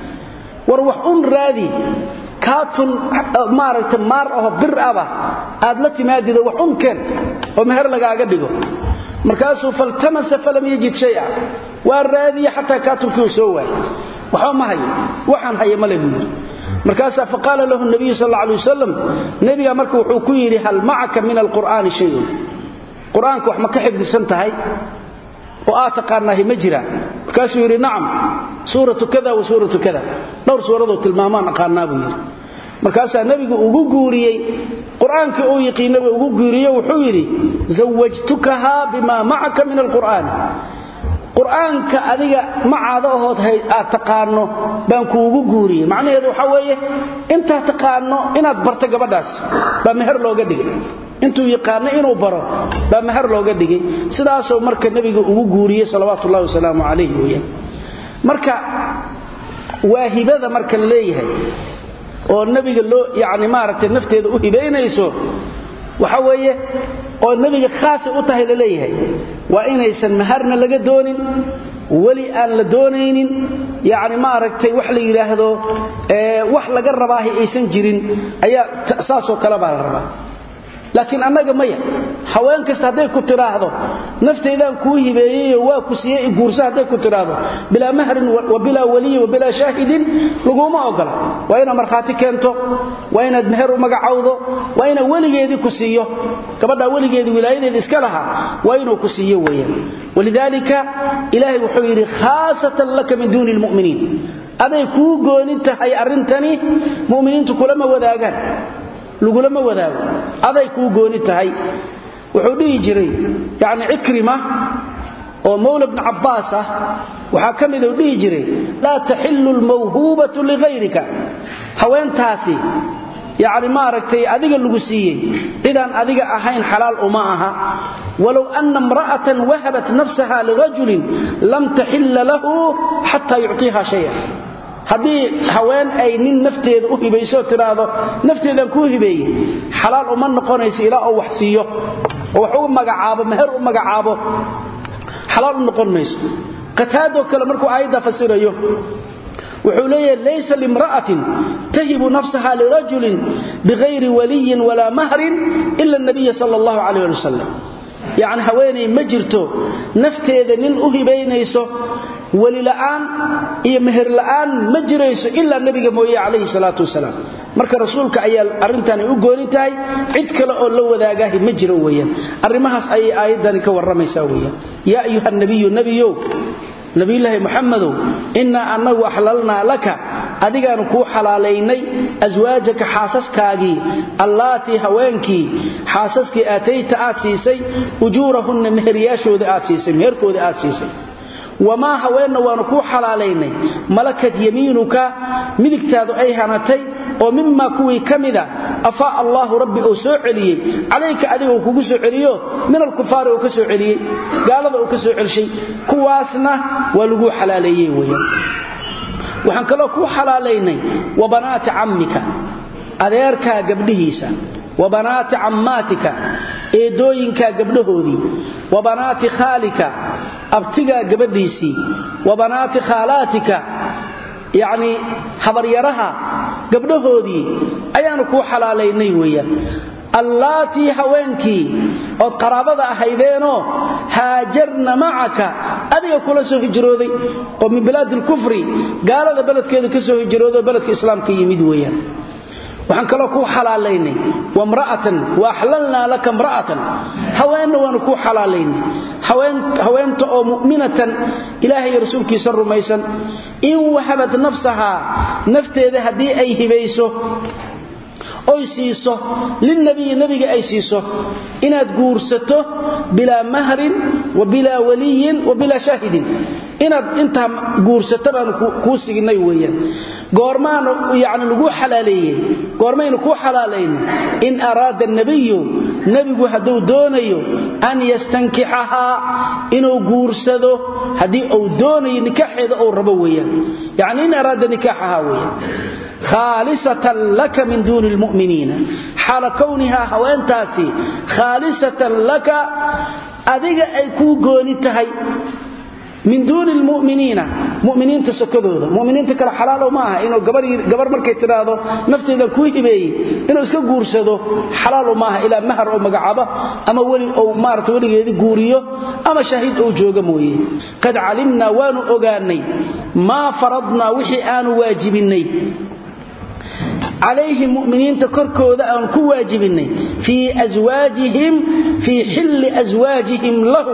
war wax un raadi kaatun maaragta maar aho bir aba aad la timaadido wax un keen oo meher lagaaga dhigo markaasuu faltamasa falam yajid shaya waa raadiye xataa kaatubkii uu soo waayay waxba ma hayo waxaan haya male buu yidhi markaasaa faqaala lahu nabiyu sal alla alay wasalam nebiga marka wuxuu ku yidhi hal macaka min alqur'aani shayun qur-aanka wax ma ka xifdisan tahay oo aad taqaanaahi ma jira markaasuu yidhi nacam suuratu kada wa suuratu kada dhowr suuradoo tilmaamaan aqaanaa buu yidhi markaasaa nebigu ugu guuriyey qur-aankii uu yiqiinaba ugu guuriye wuxuu yidhi zawajtukahaa bimaa macaka min alqur'aani qur-aanka adiga macaada ahood aad taqaano baan kuugu guuriyey macnaheedu waxaa weeye intaad taqaano inaad barto gabadhaas baa meher looga dhigay intuu yaqaano inuu baro baa meher looga dhigay sidaasuu marka nebiga ugu guuriyey salawaatu ullahi wasalaamu calayh weyaan marka waa hibada marka la leeyahay oo nebiga loo yani maaragtay nafteeda u hibaynayso waxa weeye oo nebiga khaasay u tahay la leeyahay waa inaysan maharna laga doonin weli aan la doonaynin yani maaragtay wax la yidhaahdo wax laga rabaahi aysan jirin ayaa saasoo kale baa la rabaa laakiin annaga maya haween kasta hadday ku tidhaahdo naftaydaan kuu hibeeyeyo waa ku siiyey guursa hadday ku tidhaahdo bilaa mahrin wa bilaa waliyin wa bilaa shaahidin laguma ogola waa inaad markhaati keento waa inaad meher u magacowdo waa inaad weligeedii ku siiyo gabadhaa weligeedii wilaayadeeda iska lahaa waa inuu ku siiyo weeyaan walidaalika ilaahay wuxuu yidhi khaasatan laka min duuni lmu'miniin aday kuu goonin tahay arrintani mu'miniintu kulama wadaagaan lagulama wadaago aday kuu gooni tahay wuxuu dhihi jiray yani cikrima oo mawla bni cabbaas ah waxaa ka mid u dhihi jiray laa taxillu lmawhuubatu lihayrika haweentaasi yani maaragtay adiga lagu siiyey cidaan adiga ahayn xalaal uma aha walow anna imra'atan wahabat nafsaha lirajulin lam taxilla lahu xataa yucطiiha shaya haddii haween ay nin nafteeda u hibayso tidhaahdo nafteedaan kuu hibeeye xalaal uma noqonayso ilaa oo wax siiyo oo wax u magacaabo meher u magacaabo xalaal u noqon mayso qataadoo kale markuu aayadda fasirayo wuxuu leeyahay laysa limra'atin tahibu nafsaha lirajulin bigayri waliyin walaa mahrin ila nabiya sala allahu calayh ali wasalam yacni haweenay ma jirto nafteeda nin u hibaynayso welila'aan iyo meherla'aan ma jirayso ilaa nebiga mooye calayhi salaatu wasalaam marka rasuulka ayaa arrintani u gooni tahay cid kale oo la wadaagaahi ma jiro weeyaan arrimahaas ayay aayaddani ka warramaysaa weeyaan yaa ayuha nabiyu nebiyow nabiyulaahi muxamedow innaa annagu axlalnaa laka adigaanu kuu xalaalaynay aswaajaka xaasaskaagii allaatii haweenkii xaasaskii aatayta aad siisay ujuurahunna meheryaashooda aad siisay meherkooda aad siisay wamaa haweenna waanu kuu xalaalaynay malakat yamiinuka midigtaadu ay hanatay oo mimaa kuwii ka mida afaa allaahu rabbi uu soo celiyey calayka adiga uu kugu soo celiyo min alkufaari uu ka soo celiyey gaalada uu ka soo celshay kuwaasna waa laguu xalaaleeyey weyaan waxaan kaloo kuu xalaalaynay wa banaati cammika adeerkaa gabdhihiisa wa banaati cammaatika eedooyinkaa gabdhahoodii wa banaati khaalika abtigaa gabadhiisii wa banaati khaalaatika yacnii habaryaraha gabdhahoodii ayaanu kuu xalaalaynay weeyaan allaatii haweenkii ood qaraabada ahaydeenoo haajarna macaka adiga kula soo hijrooday oo min bilaadi alkufri gaalada beledkeeda ka soo hijrooday oo beledka islaamka yimid weeyaan waxaan kaloo kuu xalaalaynay wamra'atan wa axlalnaa laka mra'atan haweenna waanu kuu xalaalaynay haweenta oo mu'minatan ilaahay rasuulkiisa rumaysan in wahabat nafsahaa nafteeda haddii ay hibayso oy siiso lilnabiyi nebiga ay siiso inaad guursato bilaa mahrin wa bilaa waliyin wa bilaa shaahidin inaad intaa guursato baanu kuu signay weeyaan goormaanu yani lagu xalaaleeyey goormaynu kuu xalaalayn in araada nabiyu nebigu hadduu doonayo an yastankixahaa inuu guursado haddii uu doonayo nikaaxeeda uu rabo weeyaan yani in araada nikaaxahaa weeyaan khaalisatan laka min duuni lmu'miniina xaala kownihaa haweentaasi khaalisatan laka adiga ay kuu gooni tahay min duuni lmuminiina muminiinta sokadooda muminiinta kale xalaalow ma aha inuu gabar markay tidhaahdo nafteeda kuu hibeeyey inuu iska guursado xalaalow maaha ilaa mahar oo magacaabo ama weli ou maarata weligeedii guuriyo ama shahiid ou jooga mooye qad calimnaa waanu ogaanay maa faradnaa wixii aanu waajibinnay calayhim muminiinta korkooda aan ku waajibinnay fii aswaajihim fii xilli aswaajihim lahum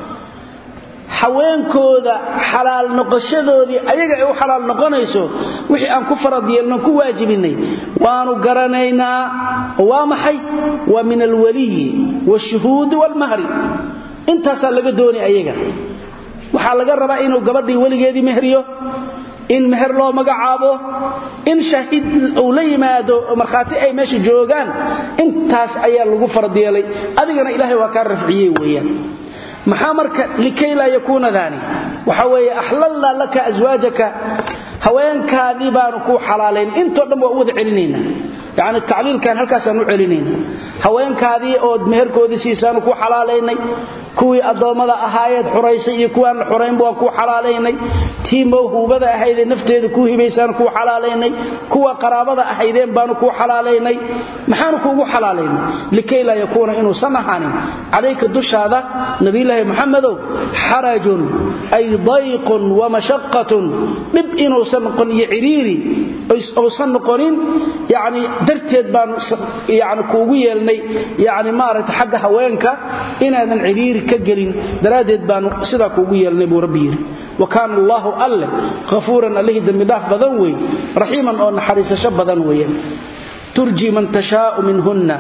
haweenkooda xalaal noqoshadoodii ayaga ay u xalaal noqonayso wixii aan ku farad yeelno ku waajibinnay waanu garanaynaa waa maxay waa min alwaliyi wshuhuudi waalmahri intaasaa laga doonay ayaga waxaa laga rabaa inuu gabadhii weligeedii mehriyo in meher loo magacaabo in shahiid uu la yimaado markhaati ay meesha joogaan intaas ayaa lagu farad yeelay adigana ilaahay waa kaa rafciyey weeyaan maxaa marka likay laa yakuuna daani waxa weeye axlalnaa laka aswaajaka haweenkaadii baanu kuu xalaalayn intoo dhan waa u wada celinaynaa yacni tacliilkan halkaasaan u celinaynaa haweenkaadii ood meherkoodii siisaanu kuu xalaalaynay kuwii addoommada ahaayeed xuraysay iyo kuwaan la xuraynba waan kuu xalaalaynay tii mawhuubada ahaydee nafteeda kuu hibaysaanu kuu xalaalaynay kuwa qaraabada ahaydeen baanu kuu xalaalaynay maxaanu kuugu xalaalaynay likay laa yakuuna inuusan ahaanin calayka dushaada nabilaahi muxamedow xarajun ay dayqun wamashaqatun dhib inuusan noqon iyo ciriiri uusan noqonin yani darteed baanu yani kuugu yeelnay yani maaragta xagga haweenka inaadan ciriiri ka gelin daraaddeed baanu sidaa kuugu yeelnay buu rabbi yidhi wa kaana allaahu alleh hafuuran allihii dembidhaaf badan wey raxiiman oo naxariisasho badan weeyaan turji man tashaau minhunna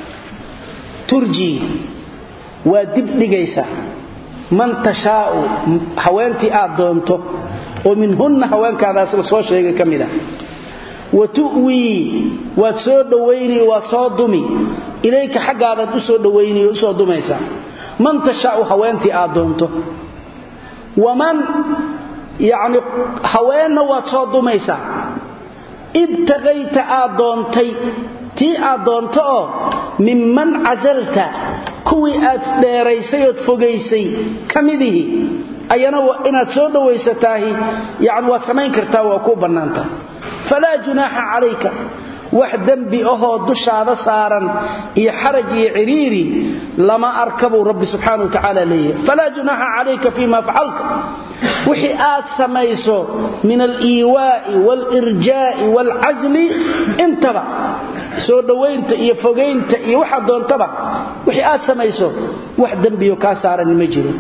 turji waa dib dhigaysa man tashaau haweentii aad doonto oo minhunna haweenkaadaas la soo sheegay ka mid ah wa tu'wii waad soo dhowayni waad soo dumi ilayka xaggaabaad u soo dhowayni o usoo dumaysaa man tashaau haweentii aad doonto waman yacni haweenna waad soo dumaysaa ibtaqayta aad doontay tii aad doonto oo minman casalta kuwii aad dheeraysay ood fogaysay ka midihi ayana inaad soo dhowaysataahi yani waad samayn kartaa waa kuu bannaanta falaa junaaxa calayka wax dembi ahoo dushaada saaran iyo xaraj iyo ciriiri lama arka buu rabbi subxaana wa tacaala leeyahay falaa junaaxa calayka fima facalta wixii aad samayso min aliiwaa'i waalirjaa'i waalcasli intaba soo dhowaynta iyo fogaynta iyo waxaad doontaba wixii aad samayso wax dembiyo kaa saaran ma jiro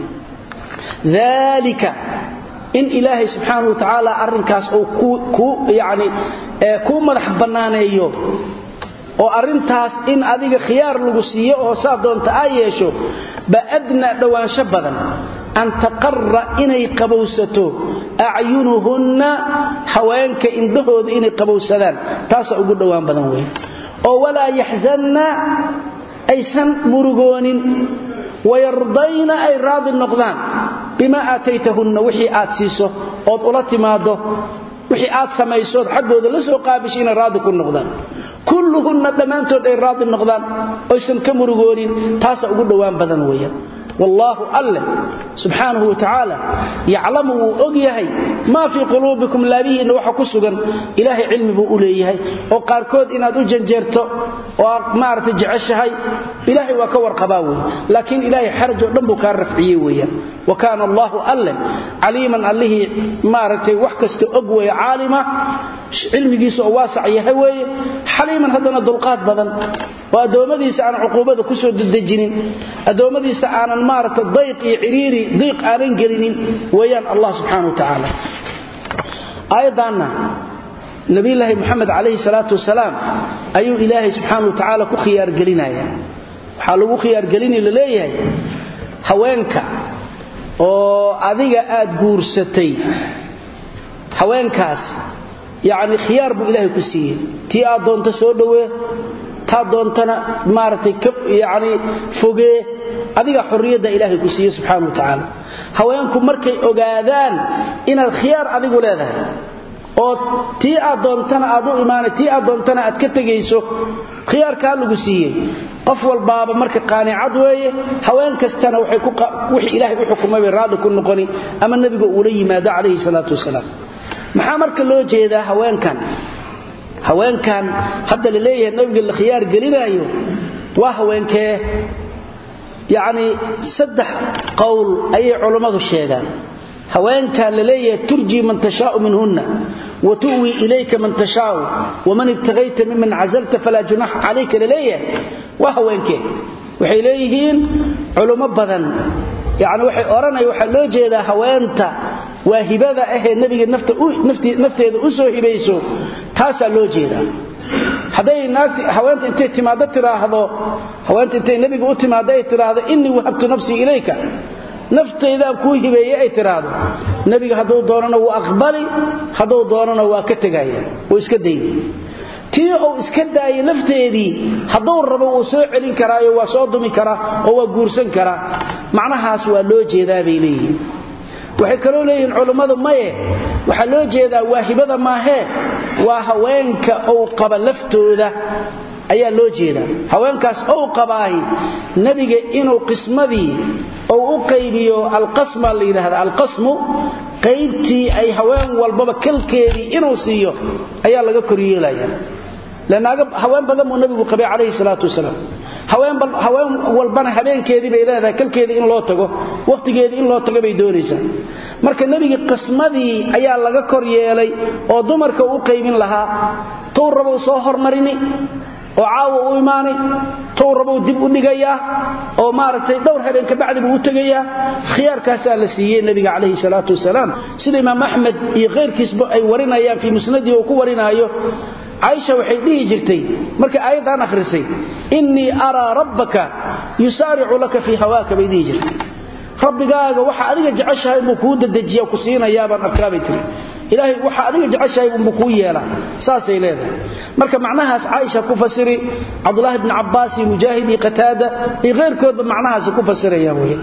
dalika in ilaahay subxaana wa tacaala arrinkaas uu yani kuu madax bannaaneeyo oo arrintaas in adiga khiyaar lagu siiyo oo saa doonta aa yeesho ba adnaa dhowaansho badan an taqara inay qabowsato acyunuhunna haweenka indhahooda inay qabowsadaan taasaa ugu dhowaan badan wey oo walaa yaxzanna aysan murugoonin wayardayna ay raadi noqdaan bimaa aataytahunna wixii aad siiso ood ula timaado wixii aad samaysood xaggooda la soo qaabisho inay raadi ku noqdaan kulluhunna dhammaantood ay raadi noqdaan oysan ka murugoonin taasaa ugu dhowaan badan weeyaan wallaahu alleh subxaanahu wa tacaala yaclamu wuu og yahay maa fii quluubikum laabihiinna waxa ku sugan ilaahay cilmi buu u leeyahay oo qaarkood inaad u janjeerto oo aad maaragtay jeceshahay ilaahay waa ka warqabaa wey laakiin ilaahay xaraj oo dhan buu kaa rafciyey weeyaan wa kaana allaahu alleh caliiman allihii maaragtay wax kasta og weeye caalima cilmigiisa oo waasac yahay weeye xaliiman haddana dulqaad badan oo addoommadiisa aan cuquubada ku soo dedejinin addoommadiisa aanan maaragta dayq iyo ciriiri diiq aanan gelinin weeyaan allah subxana wa tacaala aayaddaanna nabiyulaahi moxamed calayhi salaatu wasalaam ayuu ilaahay subxaana wa tacaala ku khiyaargelinaya waxaa lagu khiyaargelini la leeyahay haweenka oo adiga aad guursatay haweenkaas yacni khiyaar buu ilaahay ku siiyey tii aad doonto soo dhowee taa doontana maaragtay yani fogee adiga xorriyadda ilaahay ku siiye subxaana wa tacaala haweenku markay ogaadaan inaad khiyaar adigu leedahay oo tii aad doontana aad u imaana tii aad doontana aad ka tegayso khiyaarkaa lagu siiyey qof walbaaba marka qaanicad weeye haween kastana wixii ilaahay u xukumay bay raalli ku noqoni ama nebiga uula yimaado calayhi salaatu wasalaam maxaa marka loo jeedaa haweenkan haweenkan hadda la leeyahay nabiga la khiyaar gelinaayo waa haweenkee yacni saddex qowl ayay culammadu sheegaan haweenkan la leeyahay turjii man tashaau minhunna wa tu'wi ilayka man tashaau waman ibtagayta miman cazalta falaa junaxa calayka la leeyahay waa haweenkee waxay leeyihiin culummo badan yacni waxay odhanaya waxaa loo jeedaa haweenta waa hibada ahee nebiga nafteeda u soo hibayso taasaa loo jeedaa hadday haweenta intay timaaddo tiraahdo haweenta intay nebiga u timaaddo ay tiraahdo innii wahabtu nafsii ilayka naftaydaan kuu hibeeye ay tiraahdo nebiga hadduu doonana wuu aqbali hadduu doonana waa ka tegaya wuu iska dayni tii uu iska daayay lafteedii hadduu rabo wuu soo celin karaayo waa soo dumi karaa oo waa guursan karaa macnahaas waa loo jeedaa bay leeyihiin waxay kaloo leeyihiin culummadu maye waxaa loo jeedaa waa hibada maahee waa haweenka ou qaba laftooda ayaa loo jeedaa haweenkaas ou qabaahi nebiga inuu qismadii ou u qaybiyo alqasma la yidhaahda alqasmu qaybtii ay haween walbaba kalkeedii inuu siiyo ayaa laga koryeelaya lanaaga haween badan buu nabigu qabay calayhi salaatu wasalaam haween walbana habeenkeedii bay leedahay kalkeedii in loo tago wakhtigeedii in loo tago bay doonaysaa marka nebiga qismadii ayaa laga kor yeelay oo dumarka u qaybin lahaa tuu rabou soo hormarini oo caawa u imaanay tuu rabou dib u dhigayaa oo maaragtay dhowr habeen kabacdi buu u tegayaa khiyaarkaasaa la siiyey nebiga calayhi salaatu wasalaam sida imaam axmed iyo khayrkiisba ay warinayaan fii musnadii uu ku warinaayo caaisha waxay dhihi jirtay markay aayaddan akhrisay innii araa rabbaka yusaaricu laka fii hawaaka bay dhihi jirtay rabbigaaga waxa adiga jeceshahay inbuu kuu dadejiya ku siinayaabaan arkaabay tiri ilaahay waxa adiga jeceshahay unbuu kuu yeelaa saasay leedahay marka macnahaas caaisha ku fasiri cabdulaahi bni cabbaas iyo mujaahid iyo qataada iyo khayrkoodba macnahaasi ku fasirayaan wey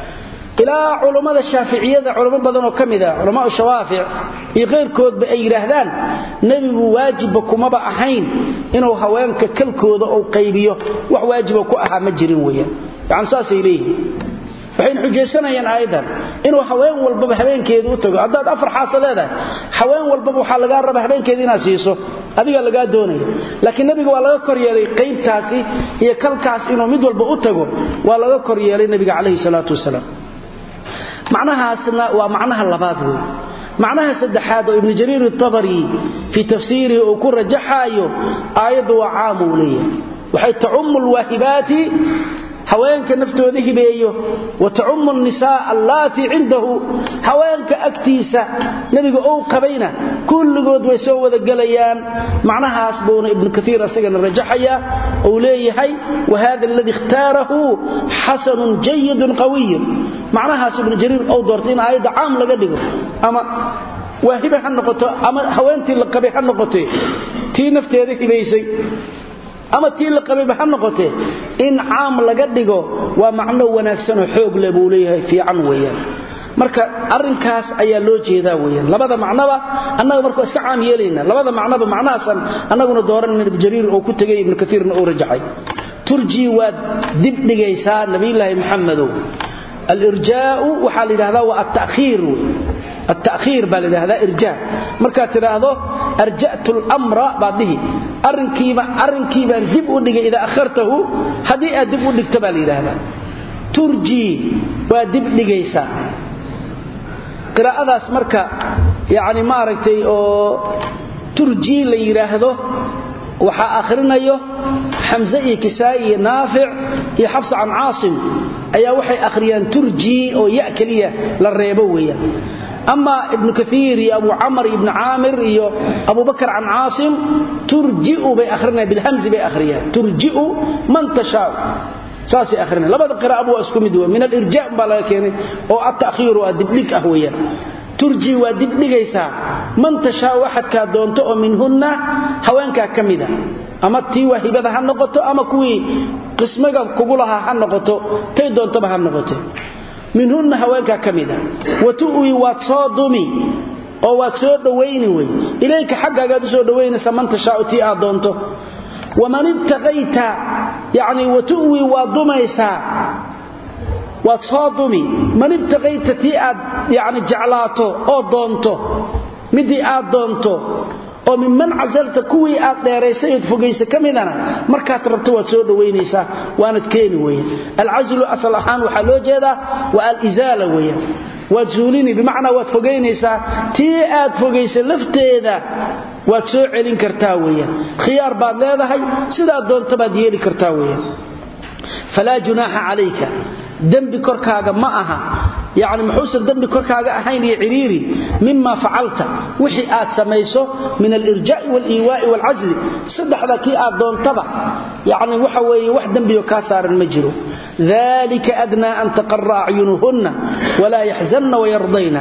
ilaa culummada shaaficiyada culamo badan oo ka mid ah culamaa shawaafic iyo kayrkoodba ay yidhaahdaan nebigu waajibba kumaba ahayn inuu haweenka kalkooda ou qaybiyo wax waajiba ku ahaa ma jirin weeyaan yani saasay leeyihiin waxayna xujaysanayaan aayaddan inuu haween walbaba habeenkeeda u tago haddaad afar xaaso leedahay haween walbaba waxaa lagaa raba habeenkeeda inaad siiso adigaa lagaa doonaya laakiin nebiga waa laga kor yeelay qaybtaasi iyo kalkaas inuu mid walba u tago waa laga kor yeelay nebiga calayhi salaatu wasalaam macnahaasna waa macnaha labaad wey macnaha saddexaad oo ibnu jariir atabari fii tafsiirihi uu ku rajaxaayo aayaddu waa caam uu leeyahay waxay tacummu lwaahibaati haweenka naftooda hibeeyo wa tacummu nisaa allaatii cindahu haweenka agtiisa nebiga ou qabayna kulligood way soo wada gelayaan macnahaas buuna ibnu kaiir asagana rajaxaya uu leeyahay wahada aladii ikhtaarahu xasanun jayidun qawiyun macnahaas ibnu jariir ou doortay in aayadda caam laga dhigo ama waa hibe ha noqoto ama haweentii la qabay ha noqote tii nafteeda hibaysay ama tii la qabayba ha noqotee in caam laga dhigo waa macno wanaagsanoo xoog leh buu leeyahay fiican weeyaan marka arrinkaas ayaa loo jeedaa weeyaan labada macnoba annaga markuu iska caam yeelayna labada macnoba macnahaasan annaguna dooranayna ibnu jariir oo ku tegay ibnu kaiirna uu rajaxay turjii waad dib dhigaysaa nabiyulaahi maxamedow alirjaau waxaa la yidhahdaa waa atta'khiir wey التأخير baa ladhahdaa irjaa markaad tidhaahdo arja'tu اlmra baad dhihi arrinkii baan dib u dhigay idaa akhartahu haddii aad dib u dhigto baa la yidhaahdaa turjii waa dib dhigaysaa qiraa'adaas marka yani maaragtay oo turjii la yidhaahdo waxaa akhrinayo xamse iyo kisaa'i iyo naafic iyo xafsa can caasim ayaa waxay akhriyaan turjii oo ya keliya la reebo weeyaan ama ibnu kaiir iyo abu camar ibnu caamir iyo abubakr can caasim turjiu bay ahrinayan bilhamzi bay akhriyaan turjiu man tashaau saasay ahrinayan labada qiraa'aba waa isku mid wey min alirja baa laga keenay oo attakhiiru a dibdhig ah weeyaan turji waa dibdhigaysaa man tashaau axadkaa doonto oo minhunna haweenkaa ka mida ama tii waahibada ha noqoto ama kuwii qismiga kugu lahaa ha noqoto tay doontaba ha noqote minhunna haweenkaa ka mida wa tu'wi waad soo dumi oo waad soo dhowayni wey ilayka xaggaagaad u soo dhowaynaysa man tashaau tii aad doonto waman ibtaqayta yacni watu'wi waad dumaysaa waad soo dumi man ibtaqayta tii aad yacni jeclaato oo doonto midii aad doonto oo minman casalta kuwii aad dheeraysay ood fogaysa ka midana markaad rabto waad soo dhowaynaysaa waanad keeni weya alcaslu asal ahaan waxaa loo jeedaa waa alizaala weya waad zuulini bimacnaa waad fogaynaysaa tii aad fogaysa lafteeda waad soo celin kartaa weya khiyaar baad leedahay sidaad doonto baad yeeli kartaa weya falaa junaaxa calayka dembi korkaaga ma aha yani muxuusan dembi korkaaga ahayn iyo ciriiri mima facalta wixii aad samayso min alirjaa'i waliiwaa'i waalcasli saddexda kii aad doontaba yani waxa weeye wax dembiyo kaa saaran ma jiro dalika adnaa an taqara acyunuhunna walaa yaxzanna wayardayna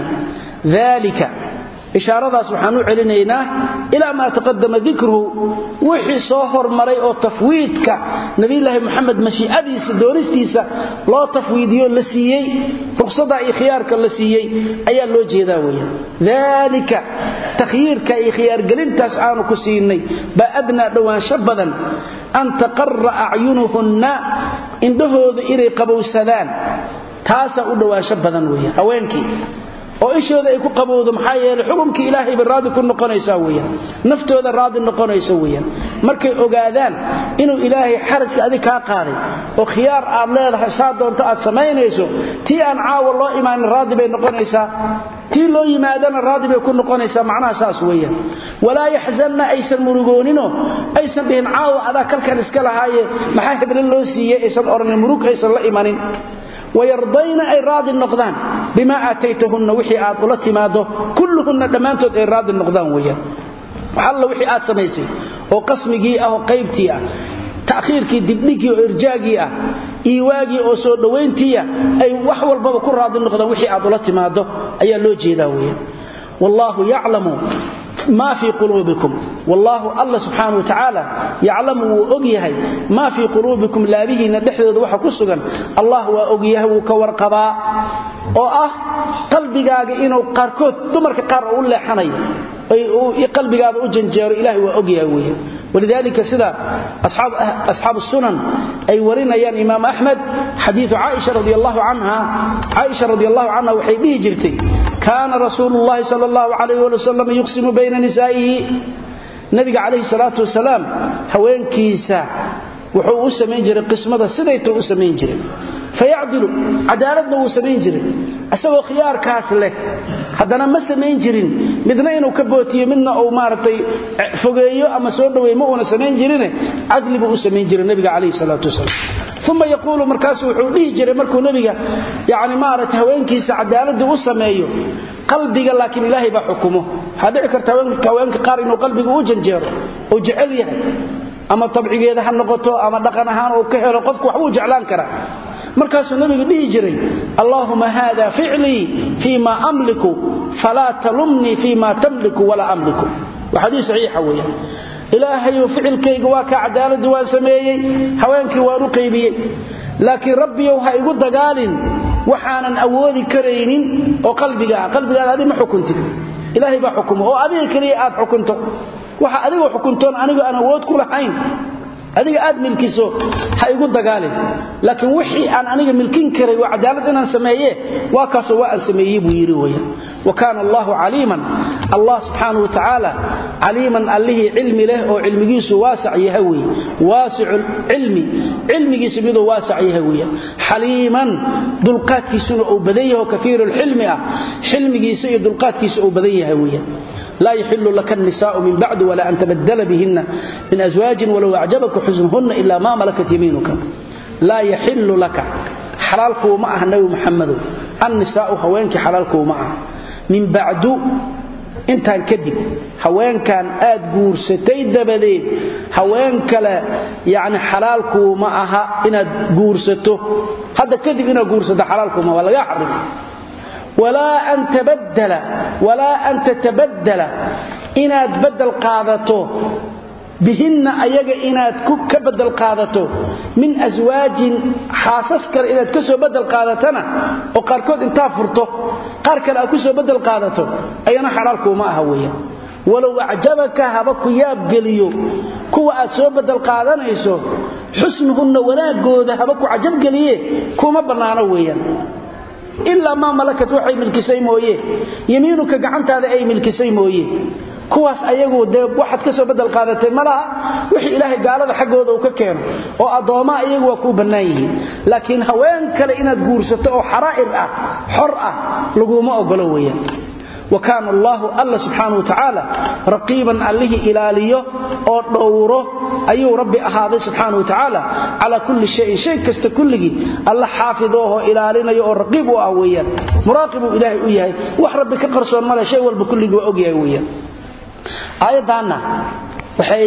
dalika ishaaradaas waxaan u celinaynaa ilaa maa taqadama dikruhu wixii soo hormaray oo tafwiidka nabilaahi muxamed mashiicadiisa doonistiisa loo tafwiidiyo la siiyey ruqsadaa iyo khiyaarka la siiyey ayaa loo jeedaa weya dalika takhyiirka iyo khiyaargelintaas aanu ku siinay baa adnaa dhowaansho badan an taqara acyunuhunna indhahooda inay qabowsadaan taasaa u dhowaansho badan weya haweenkii oo ishooda ay ku qabowdo maxaa yeelay xukumkii ilaahay bay raadi ku noqonaysaa weyaan naftooda raadi noqonaysa weyaan markay ogaadaan inuu ilaahay xarajka adig kaa qaaday oo khiyaar aad leedahay saa doonto aad samaynayso tii aan caawa loo imaanin raadi bay noqonaysaa tii loo yimaadana raadi bay ku noqonaysaa macnaha saas weyaan walaa yaxzanna aysan murugooninoo aysan dhihin caawa adaa kalkan iska lahaaye maxaa heblo loo siiyey aysan odhanin murug aysan la imanin wayardayna ay raadi noqdaan bimaa aataytahunna wixii aad ula timaado kulluhunna dhammaantood ay raadi noqdaan weyaan alla wixii aad samaysay oo qasmigii ah oo qaybtii ah ta'khiirkii dibdhigii oo irjaagii ah iiwaagii oo soo dhowayntiiah ay wax walbaba ku raadi noqdaan wixii aad ula timaado ayaa loo jeedaa weyaan wallaahu yaclamu ma fii quluubikum wallaahu alla subxaana wa tacaala yaclamu wuu og yahay maa fii quluubikum laabihiinna dhexdooda waxa ku sugan allah waa og yahay wuu ka warqabaa oo ah qalbigaaga inuu qaarkood dumarka qaar u leexanayo qalbigaada u janjeero ilahay waa og yahay weya walidaalika sida asxaabu sunan ay warinayaan imaam axmed xadiiu caaisha radi allahu canha caaisha radi allahu canha waxay dhihi jirtay kaana rasuulu llahi sal allahu alayh ali wasalam yuqsimu bayna nisaa'ihi nabiga calayhi salaatu wasalaam haweenkiisa wuxuu u samayn jiray qismada sidaytuu u samayn jiray fayacdilu cadaaladna wuu samayn jiray isagoo khiyaarkaas leh haddana ma samayn jirin midna inuu ka bootiyo midna uu maaragtay fogeeyo ama soo dhoweey ma uuna samayn jirine cadli buu u samayn jiray nabiga calayhi salaatu wasalaam uma yaquulu markaasu wuxuu dhihi jiray markuu nebiga yani maaragtay haweenkiisa cadaaladii u sameeyo qalbiga laakiin ilaahay baa xukumo waxaa dhici karta haweenka qaar inuu qalbiga u janjeero oo jecel yahay ama tabcigeeda ha noqoto ama dhaqan ahaan uu ka helo qofku waxbuu jeclaan karaa markaasuu nabigu dhihi jiray allaahuma haada ficlii fii ma amliku falaa talumnii fii ma tamliku walaa amliku waa xadiis saxiixa weeyaan ilaahayu ficilkayga waa kaa cadaaladii waan sameeyey haweenkii waan u qaybiyey laakiin rabbiyow ha igu dagaalin waxaanan awoodi karaynin oo qalbiga ah qalbigaada adi ma xukuntid ilaahay baa xukumo oo adiga keliya aad xukunto waxa adiga xukuntoon anigu aan awood ku lahayn adiga aad milkiso ha igu dagaalin laakiin wixii aan aniga milkin karay waa cadaalad inaan sameeye waa kaasoo waa aan sameeyey buu yidhi weya wa kaana allahu caliiman allah subxaanau wa tacaala caliiman allihii cilmi leh oo cilmigiisu waasac yaha weye waasicu cilmi cilmigiisu miduu waasac yaha weya xaliiman dulqaadkiisuna uu badan yaho kafiiru lxilmi ah xilmigiisa iyo dulqaadkiisa uu badan yahay weya laa yaxilu laka الnisaء min bacd wla an tabadla bihina min aswaaji walow acjabaka xusnuhuna ila ma malakat yamiinuka laa yaxilu laka xalaalkuuma ah nabi muxamadow annisaau haweenkii xalaalkuuma ah min bacdu intaan kadib haweenkan aad guursatay dabadeed haween kale yani xalaalkuuma aha inaad guursato hadda kadib inaad guursato xalaalkuuma waa lagaa xarima walaa an tatabadala inaad badel qaadato bihinna ayaga inaad ka badel qaadato min aswaajin xaasas kale inaad ka soo badel qaadatana oo qaarkood intaa furto qaar kale aad ku soo badel qaadato ayana xalaalkuuma aha weya walow acjabaka haba ku yaabgeliyo kuwa aad soo badel qaadanayso xusnuhunna wanaagooda haba ku cajabgeliye kuma bannaano weeyaan ilaa maa malakat waxay milkisay mooye yamiinuka gacantaada ay milkisay mooye kuwaas ayagu dee waxaad ka soo badel qaadatay ma laha wixii ilaahay gaalada xaggooda uu ka keeno oo addoommaa iyagu waa kuu bannaan yihiin laakiin haween kale inaad guursato oo xaraa'ir ah xor ah laguma ogolo weeyaan wa kaana allaahu alla subxaana wa tacaala raqiiban allihii ilaaliyo oo dhowro ayuu rabbi ahaaday subxaana wa tacaala calaa kulli shayin shay kasta kulligii alla xaafidoohoo ilaalinayo oo raqiib u ah weeyaan muraaqibuu ilaahay u yahay wax rabbi ka qarsoon male shay walba kulligii waa ogyahay weeyaan aayaddaanna waxay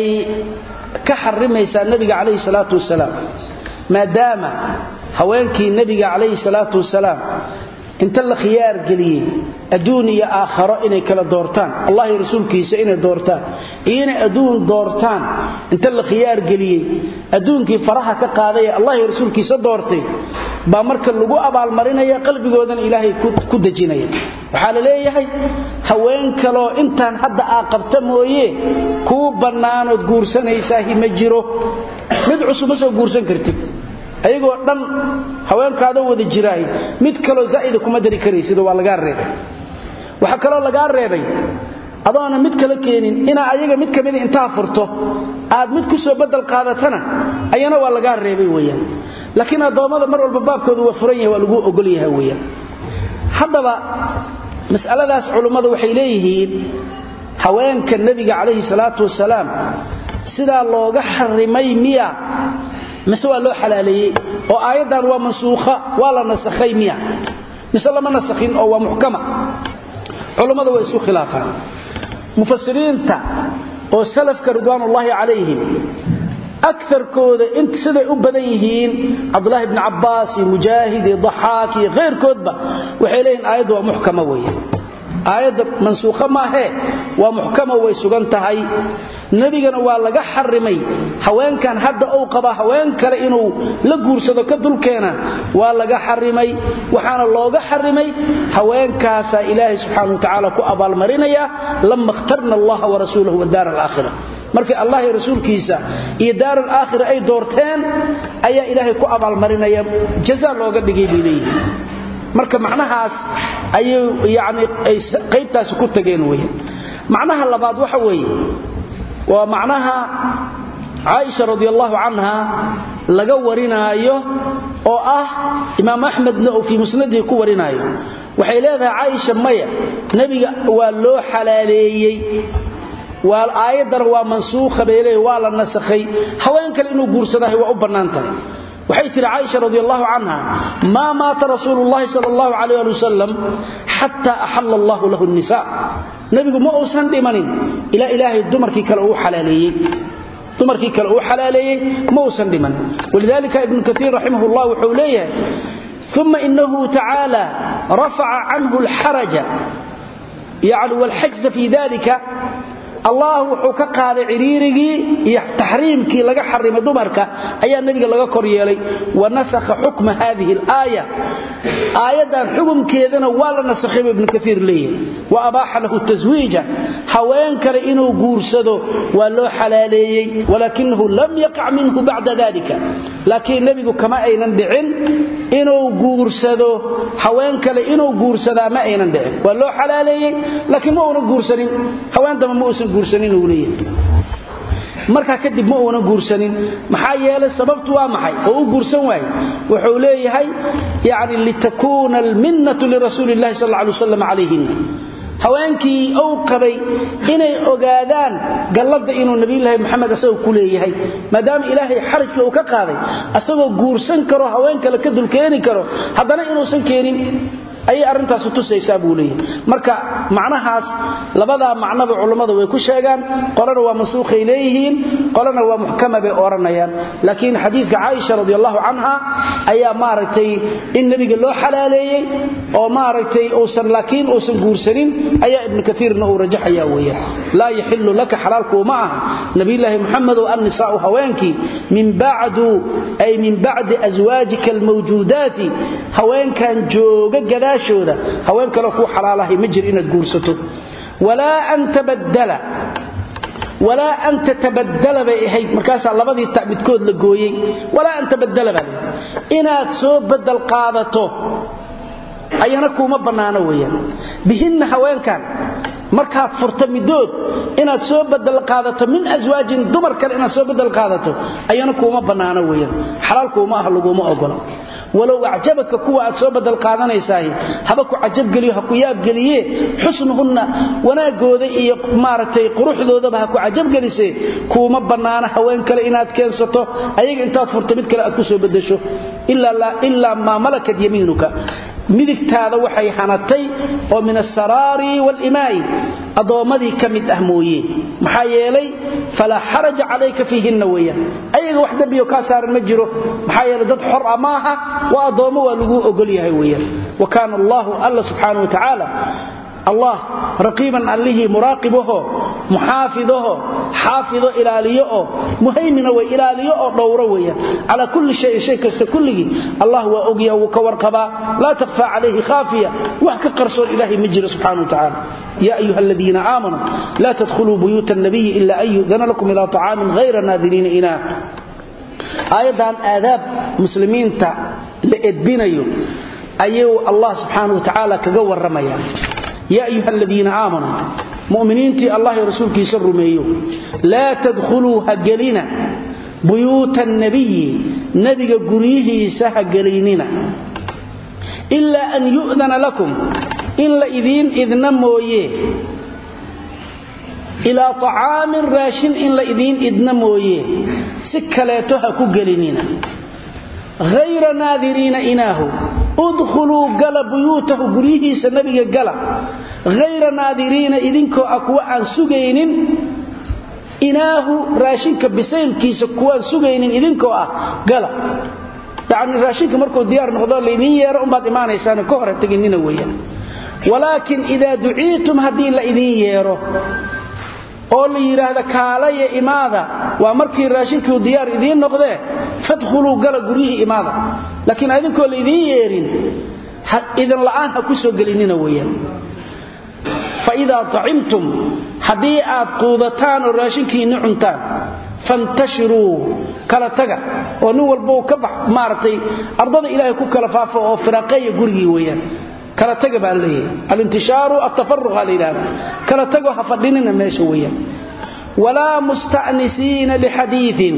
ka xarimaysaa nebiga calayhi salaatu wasalaam maadaama haweenkii nebiga calayhi salaatu wasalaam inta la khiyaar geliyey adduun iyo aakharo inay kala doortaan allah iyo rasuulkiisa inay doortaan iyo inay adduun doortaan inta la khiyaar geliyey adduunkii faraha ka qaaday ee allah iyo rasuulkiisa doortay baa marka lagu abaalmarinaya qalbigoodana ilaahay ku dejinaya waxaa la leeyahay haween kaloo intaan hadda aa qabta mooye kuu bannaanood guursanaysaah ma jiro mid cusub ma soo guursan kartid ayagoo dhan haweenkaadoo wada jiraahay mid kaloo zaa'ida kuma dari karaysid waa lagaa reebay waxaa kaloo lagaa reebay adoona mid kala keenin inaa ayaga mid kamida intaa furto aad mid ku soo badel qaadatana ayana waa lagaa reebay weyaan laakiin addoommada mar walba baabkoodu waa furan yahay waa laguu ogol yahay weyaan haddaba mas'aladaas culummadu waxay leeyihiin haweenka nebiga calayhi salaatu wasalaam sidaa looga xarimay miya mise waa loo xalaaleeyey oo aayaddan waa mansuukha waa la nasakhay miya mise lama nasakhin oo waa muxkama culummada waa isku khilaafaan mufasiriinta oo salafka ridwaanullaahi calayhim akarkooda siday u badan yihiin cabdulaahi bni cabbaas iyo mujaahid iyo daxaak iyo khayrkoodba waxay leeyihin aayaddu waa muxkama weeye aayadda mansuukha maahee waa muxkama way sugan tahay nebigana waa laga xarimay haweenkan hadda uu qaba haween kale inuu la guursado ka dulkeena waa laga xarimay waxaana looga xarimay haweenkaasaa ilaahay subxaana wa tacaala ku abaalmarinaya lama ikhtarna allaha warasuulahu wadaara alaakhira markii allah iyo rasuulkiisa iyo daar alaakhira ay doorteen ayaa ilaahay ku abaalmarinaya jaza looga dhigay bay leeyihi marka macnahaas ayuu yani ay qaybtaasi ku tageen weya macnaha labaad waxa weeye waa macnaha caaisha radi allahu canha laga warinaayo oo ah imaam axmedna uu fii musnadihi ku warinaayo waxay leedahay caaisha maya nebiga waa loo xalaaleeyey waa aayaddana waa mansuukha bay leeyahy waa la nasakhay haween kale inuu guursadahay waa u bannaan tahay waxay tihi caaisha radi allahu canha maa maata rasuulu llahi sal allahu alayh ali wasalam xataa axalla allahu lahu nisa nebigu ma uusan dhimanin ilaa ilaahay dumarkii kale uu xalaaleeyey dumarkii kale uu xalaaleeyey ma uusan dhiman walidalika ibnu kaiir raximah llah wuxuu leeyahay uma inahu tacaala rafaca canhu alxaraja yani walxajza fi dalika allah wuxuu ka qaaday ciriirigii iyo taxriimkii laga xarimay dumarka ayaa nebiga laga kor yeelay wa nasakha xukma hadihi alaaya aayaddan xukumkeedana waa la nasakhay ibnu kaiir leeyahay wa abaaxa lahu taswiija haween kale inuu guursado waa loo xalaaleeyey walaakinahu lam yaqac minhu bacda dalika laakiin nebigu kama aynan dhicin inuu guursado haween kale inuu guursadaa ma aynan dhicin waa loo xalaaleeyey laakiin ma uunan guursanin haween damba ma uusan markaa kadib ma uunan guursanin maxaa yeelay sababtu waa maxay oo u guursan waaye wuxuu leeyahay yani litakuuna alminnatu lirasuuli llahi sal alay waslam calayhin haweenkii uu qabay inay ogaadaan galladda inuu nabiyulaahi maxamed asagoo ku leeyahay maadaama ilaahay xarajka uu ka qaaday asagoo guursan karo haween kale ka dulkeeni karo haddana inuusan keenin ayay arrintaasi tusaysaa buu leeyahay marka macnahaas labadaa macnaba culummada way ku sheegaan qolana waa mansuukhay leeyihiin qolana waa muxkama bay odhanayaan laakiin xadiidka caaisha radi allahu canha ayaa maaragtay in nebiga loo xalaaleeyey oo maaragtay uusan laakiin uusan guursanin ayaa ibnu kaiirna uu rajaxaya weeyaan laa yaxilu laka xalaalkuuma aha nabiyulaahi muxamedow annisaa'u haweenkii min bacdu ay min bacdi aswaajika almawjuudaati haweenkan jooga gadaa haween kale kuu xalaalahay ma jir inaad guursato walaa an tabaddala walaa an tatabadala bay ahayd markaasaa labadii ta midkood la gooyey walaa an tabadala baa inaad soo badel qaadato ayana kuuma bannaano weeyaan bihinna haweenkan markaad furto midood inaad soo badel qaadato min aswaajin dumar kale inaad soo badel qaadato ayana kuuma bannaano weeyaan xalaal kuuma ah laguma ogola walow acjabaka kuwa aad soo badal qaadanaysaah haba ku cajabgeliyo ha ku yaabgeliye xusnuhunna wanaagooda iyo maaragtay quruxdoodaba ha ku cajabgelise kuuma bannaana haween kale inaad keensato ayaga intaad furto mid kale aad ku soo bedesho ilaa maa malakat yamiinuka midigtaada waxay hanatay oo min asaraari waalimaai addoommadii ka mid ah mooye maxaa yeelay falaa xaraja calayka fiihinna weeyaan ayaga wax dembiyo kaa saaran ma jiro maxaa yeelay dad xor a maaha waa addoommo waa laguu ogol yahay weeyaan wa kaana allaahu alla subxaana wa tacaala allah raqiiban allihii muraaqibaho muxaafidaho xaafido ilaaliyo oo muhaymina way ilaaliyo oo dhowro weeyaan calaa kulli shayin shay kasta kulligii allah waa ogyaha wuu ka warqabaa laa takhfaa calayhi khaafiya wax ka qarsoon ilaahay ma jiro subxana wa tacaala ya ayuha aladiina aamanuu laa tadkhuluu buyuuta annabiyi ila an yu'dana lakum ilaa طacaamin hayra naadiriina inaa aayaddan aadaab muslimiinta la edbinayo ayuu allah subxaana wa tacaala kaga warramaya ya ayuha aladiina aamanuu mu'miniintii allah iyo rasuulkiisa rumeeyo laa tadkhuluu ha gelina buyuuta annabiyi nebiga guryihiisa ha geliynina ilaa an yu'dana lakum in la idiin idna mooye ilaa طacaamin raashin in la idiin idna mooye si kaleeto ha ku gelinina hayra naadiriina inaahu udkhuluu gala buyuutahu guryihiisa nebiga gala hayra naadiriina idinkoo ah kuwa aan sugaynin inaahu raashinka bisaylkiisa kuwaan sugaynin idinkoo ah gala yacni raashinka markuu diyaar noqdo laydin yeero umbaad imaanaysaano ka hore teginina weeyaan walaakin idaa duciitum haddii la idin yeero oo la yidhaahda kaalaya imaada waa markii raashinkii diyaar idiin noqdee fadkhuluu gala guryihii imaada laakiin adinkoo la idiin yeerin idin la'aan ha ku soo gelinina weeyaan fa idaa tacimtum haddii aad quudataan oo raashinkiinni cuntaan fantashiruu kala taga oo nin walba ka bax maaragtay ardada ilaahay ku kala faafo oo firaaqeeya gurigii weeyaan kala taga baa leeyahay alintishaaru atafaruqa la yidhahda kala tago ha fadhinina meesha weeyaan walaa mustanisiina lixadiiin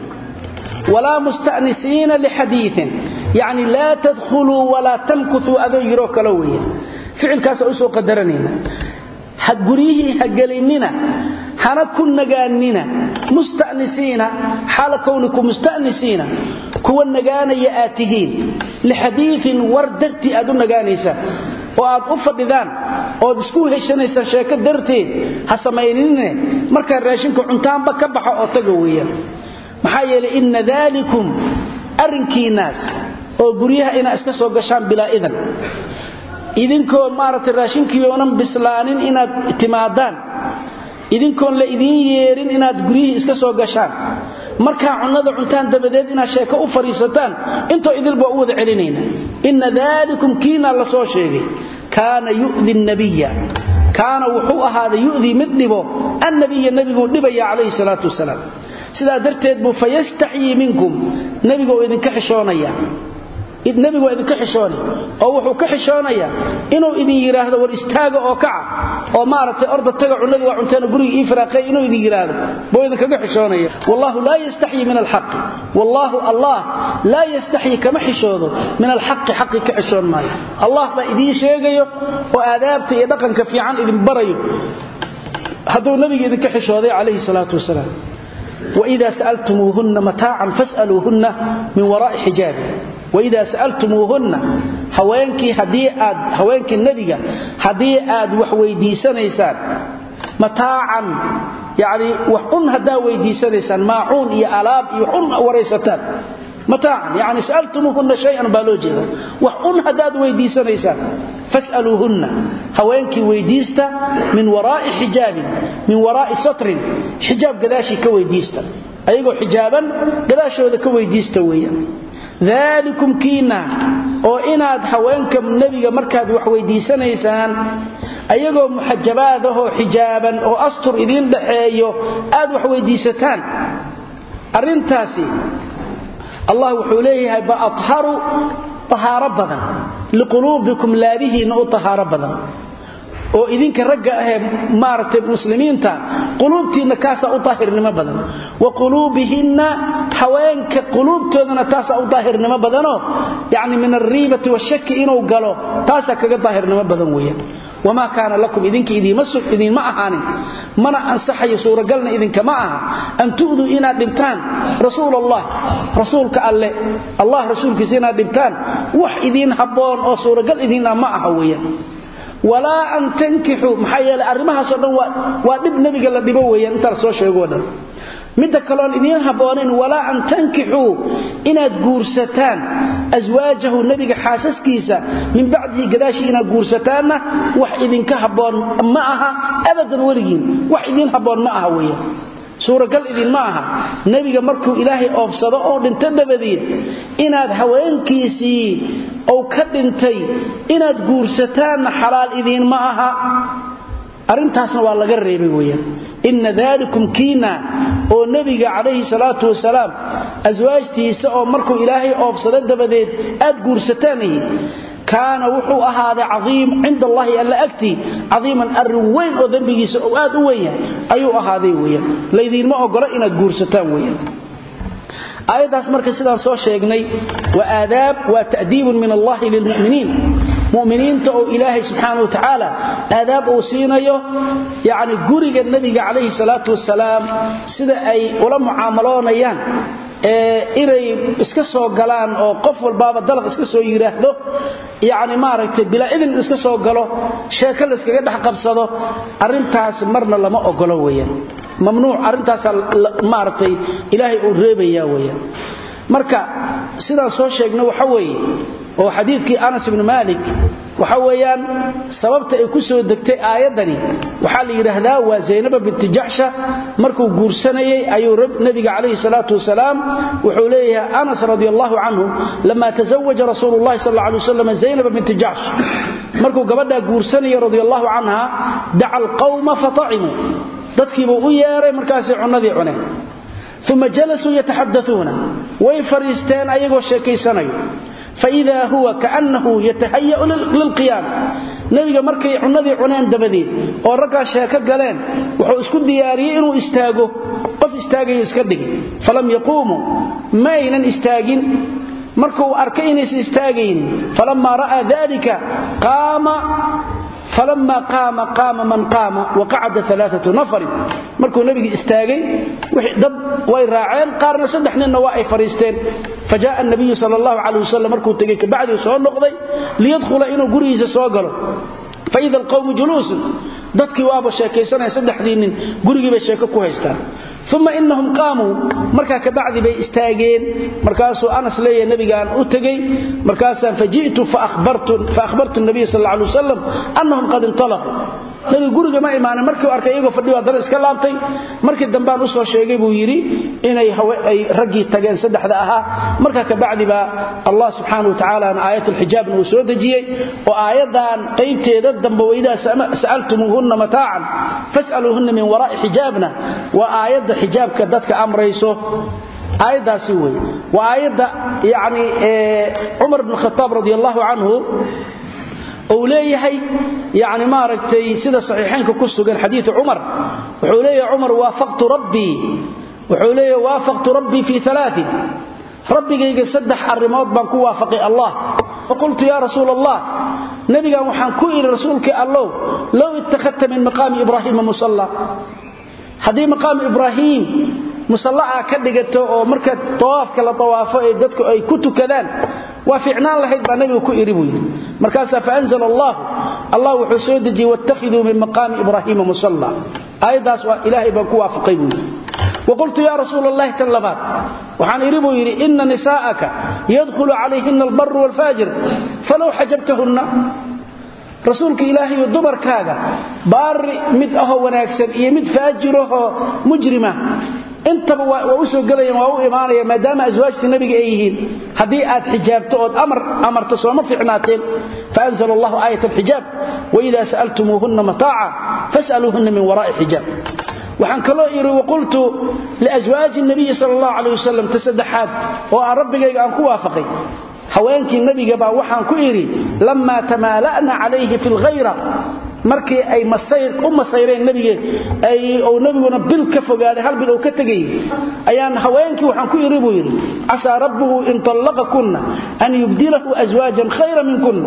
walaa mustanisiina lixadiiin yacni laa tadkhuluu walaa tamkutuu adoo yiroo kale weeyaan ficilkaasa usoo qadaranayna ha guryihii ha gelinina hana ku nagaanina mustanisiina xaala kownikum mustanisiina kuwa nagaanaya aad tihiin lixadiiin war dartii aad u nagaanaysaan oo aad u fadhidaan ood isku heshanaysaan sheeko darteed ha samaynine markaad raashinka cuntaanba ka baxa oo taga weeyaan maxaa yeelay inna daalikum arrinkiinnaas oo guryaha inaad iska soo gashaan bilaa idan idinkoo maaragtay raashinkii oonan bislaanin inaad timaadaan idinkoon la idiin yeerin inaad guryihii iska soo gashaan markaa cunnada cuntaan dabadeed inaad sheeko u fadhiisataan intoo idilba u wada celinayna inna daalikum kiinaa la soo sheegay kaana yu'di nabiya kaana wuxuu ahaaday yu'dii mid dhibo annabiya nebiguu dhibaya calayhi salaatu wasalaam sidaa darteed buu fayastaxyii minkum nebiga uu idinka xishoonaya nebigu waa idinka xishoonay oo wuxuu ka xishoonayaa inuu idin yidhaahdo war istaaga oo kaca oo maaragtay orda taga cunnadii waa cunteena guriga ii firaaqay inuu idin yidhaahdo buu idinkaga xishoonaya wallahu laa yastaxyi min alxaqi wallaahu allah laa yastaxyi kama xishoodo min alxaqi xaqi ka xishoon maayo allah baa idiin sheegayo oo aadaabta iyo dhaqanka fiican idin barayo hadduu nebiga idinka xishooday calayhi salaatu wasalaam waidaa sa'altumuuhunna mataacan fas'aluuhunna min waraa'i xijaabi waidaa sa'altumuuhunna haweenkii haddii aad haweenkii nebiga haddii aad wax weydiisanaysaan mataacan yacni wax un haddaa weydiisanaysaan maacuun iyo alaab iyo un waraysataan mataacan yacni sa'altumuuhunna shay-an baa loo jeeda wax un haddaad weydiisanaysaan fas'aluuhunna haweenkii weydiista min waraa'i xijaabin min waraa'i satrin xijaab gadaashii ka weydiista ayagoo xijaaban gadaashooda ka weydiista weeyaan daalikum kiina oo inaad haweenka nebiga markaad wax weydiisanaysaan ayagoo muxajabaadahoo xijaaban oo astur idiin dhaxeeyo aad wax weydiisataan arrintaasi allah wuxuu leeyahay ba atharu tahaaro badan liquluubikum laabihiinna u tahaaro badan oo idinka ragga ahee maaragtay muslimiinta quluubtiinna kaasaa u daahirnimo badan wa quluubihinna haweenka quluubtoodana taasaa u daahirnimo badanoo yacni min alriibati washaki inuu galo taasaa kaga daahirnimo badan weeyaan wamaa kaana lakum idinka idiinma ahaanin mana ansaxayo suuragalna idinkama aha an tu'duu inaad dhibtaan rasuul allah rasuulka alle allah rasuulkiisa inaad dhibtaan wax idiin habboon oo suuragal idiin ah ma aha weeyaan walaa an tankixuu maxaa yeelay arrimahaasoo dhan waa dhib nebiga la dhibo weeyaan intaa la soo sheegoo dhan midda kaloon idiin habboonayn walaa an tankixuu inaad guursataan aswaajahu nebiga xaasaskiisa min bacdihi gadaashii inaad guursataanna wax idinka habboon ma aha abadan weligiin wax idiin habboon ma aha weeyaan suuragal idinma aha nebiga markuu ilaahay oofsado oo dhinto dabadeed inaad haweenkiisii ou ka dhintay inaad guursataanna xalaal idiinma aha arrintaasna waa laga reebay weeyaan inna daalikum kiina oo nebiga calayhi salaatu wasalaam aswaajtiisa oo markuu ilaahay oofsado dabadeed aad guursataanihi kaana wuxuu ahaaday caiim cinda allahi alla agtii caiiman arrin weyn oo dembigiisa oo aad u weyn yahay ayuu ahaaday weyaan laydiinma ogolo inaad guursataan weyaan aayaddaas marka sidaan soo sheegnay waa aadaab waa ta'diibun min allahi lilmu'miniin muminiinta oo ilaahay subxaana wa tacaala aadaab uu siinayo yacni guriga nebiga calayhi salaatu wasalaam sida ay ula mucaamaloonayaan inay iska soo galaan oo qof walbaaba dalaq iska soo yidhaahdo yacni maaragtay bilaa idin iska soo galo sheeko layskaga dhex qabsado arrintaas marna lama ogolo weeyaan mamnuuc arrintaasaa maaragtay ilaahay uu reebayaa weeyaan marka sidaan soo sheegna waxa weeye oo xadiidkii anas ibnu maalik waxa weeyaan sababta ay ku soo degtay aayaddani waxaa la yidhaahdaa waa zaynaba binti jaxsha markuu guursanayey ayuu nebiga calayhi salaatu wasalaam wuxuu leeyahay anas radi allahu canhu lama tazawaja rasuulu llahi sal alla alay wasalam zaynaba binti jaxsh markuu gabadhaa guursanaya radi allahu canha daca alqawma fatacimuu dadkiibuu u yeeray markaasay cunnadii cuneen uma jalasuu yataxadauuna way fadhiisteen ayagoo sheekaysanayo faida huwa kaannahu yatahayau lilqiyaam nebiga markay cunnadii cuneen dabadeed oo raggaa sheeko galeen wuxuu isku diyaariyey inuu istaago qof istaagayo iska dhigi falam yaquumuu ma aynan istaagin markuu arkay inaysan istaagaynin falammaa ra'aa dalika qaama falama qaama qaama man qaama waqacada alaaatu nafarin markuu nebiga istaagay dad way raaceen qaarna saddex ninna waa ay fadhiisteen fajaءa nabiyu sal اllahu calay wasalam markuu tegey kabacdii soo noqday liyadkhula inuu gurigiisa soo galo faida alqawmu juluusun dadkii waaba sheekaysanaya saddexdii nin gurigii bay sheeko ku haystaan uma inahum qaamuu markaa kabacdi bay istaageen markaasuu anas leeyahay nebigaan u tegey markaasaan faji'tu faahbartu nabiy sal alla alay wasalam annahum qad intalaquu nebiga guriga ma imaanin markiu arkay iyagoo fadhiyo haddana iska laabtay markii dambaan u soo sheegay buu yidhi inay ay raggii tageen saddexda ahaa markaa kabacdi baa allah subxaana wa tacaalaana aayat alxijaabna uu soo dejiyey oo aayaddan qaybteeda dambe waidaa sa'altumuuhunna mataacan fas'aluuhunna min waraa'i xijaabna waa aayadda xijaabka dadka amrayso aayaddaasi wey waa aayadda yani cumar bn khataab radi allahu canhu uu leeyahay yani maaragtay sida saxiixaynka ku sugan xadiiu cumar wuxuu leeyahay cumar waafaqtu rabbii wuxuu leeyahay waafaqtu rabbii fii alaain rabbigayga saddex arrimood baan ku waafaqay allah faqultu yaa rasuul allah nebigan waxaan ku idhi rasuulkii allow low ittakhadta min maqaami ibraahiima musalla haddii maqaamu ibraahiim musallacaa ka dhigato oo marka tawaafka la tawaafo ee dadku ay ku tukadaan waa fiicnaan lahayd baa nabiga ku iri buu yidhi markaasaa faanzla allah allah wuxuu soo dejiyey wattakhiduu min maqaami ibraahiima musalla aayaddaas waa ilaahay baan ku waafaqay buu yidhi waqultu ya rasuul allahi tan labaad waxaan idhi buu yidhi ina nisaa'aka yadkhulu calayhina albaru waalfaajir falow xajabtahunna rasuulka ilaahayo dumarkaaga baari mid ahoo wanaagsan iyo mid faajirahoo mujrima intaba waa u soo gelayaan waa u imaanaya maadaama aswaajtii nabiga ay yihiin haddii aad xijaabto ood amar amarto sooma fiicnaateen faanzl allahu aayat alxijaab waida sa'altumuuhunna mataaca fas'aluuhunna min waraa'i xijaab waxaan kaloo idhi waqultu liaswaaji nabiyi sal allahu calayh wasalam ta saddexaad oo aan rabbigayga aan ku waafaqay haweenkii nabiga baa waxaan ku idhi lammaa tamaala'na calayhi fi lghayra markii ay u masayreen nabige ou nabiguna bil ka fogaaday hal bil uu ka tegayay ayaan haweenkii waxaan ku idhi buu yidhi casaa rabbuhu in طallaqakunna an yubdilahu aswaajan khayra minkunna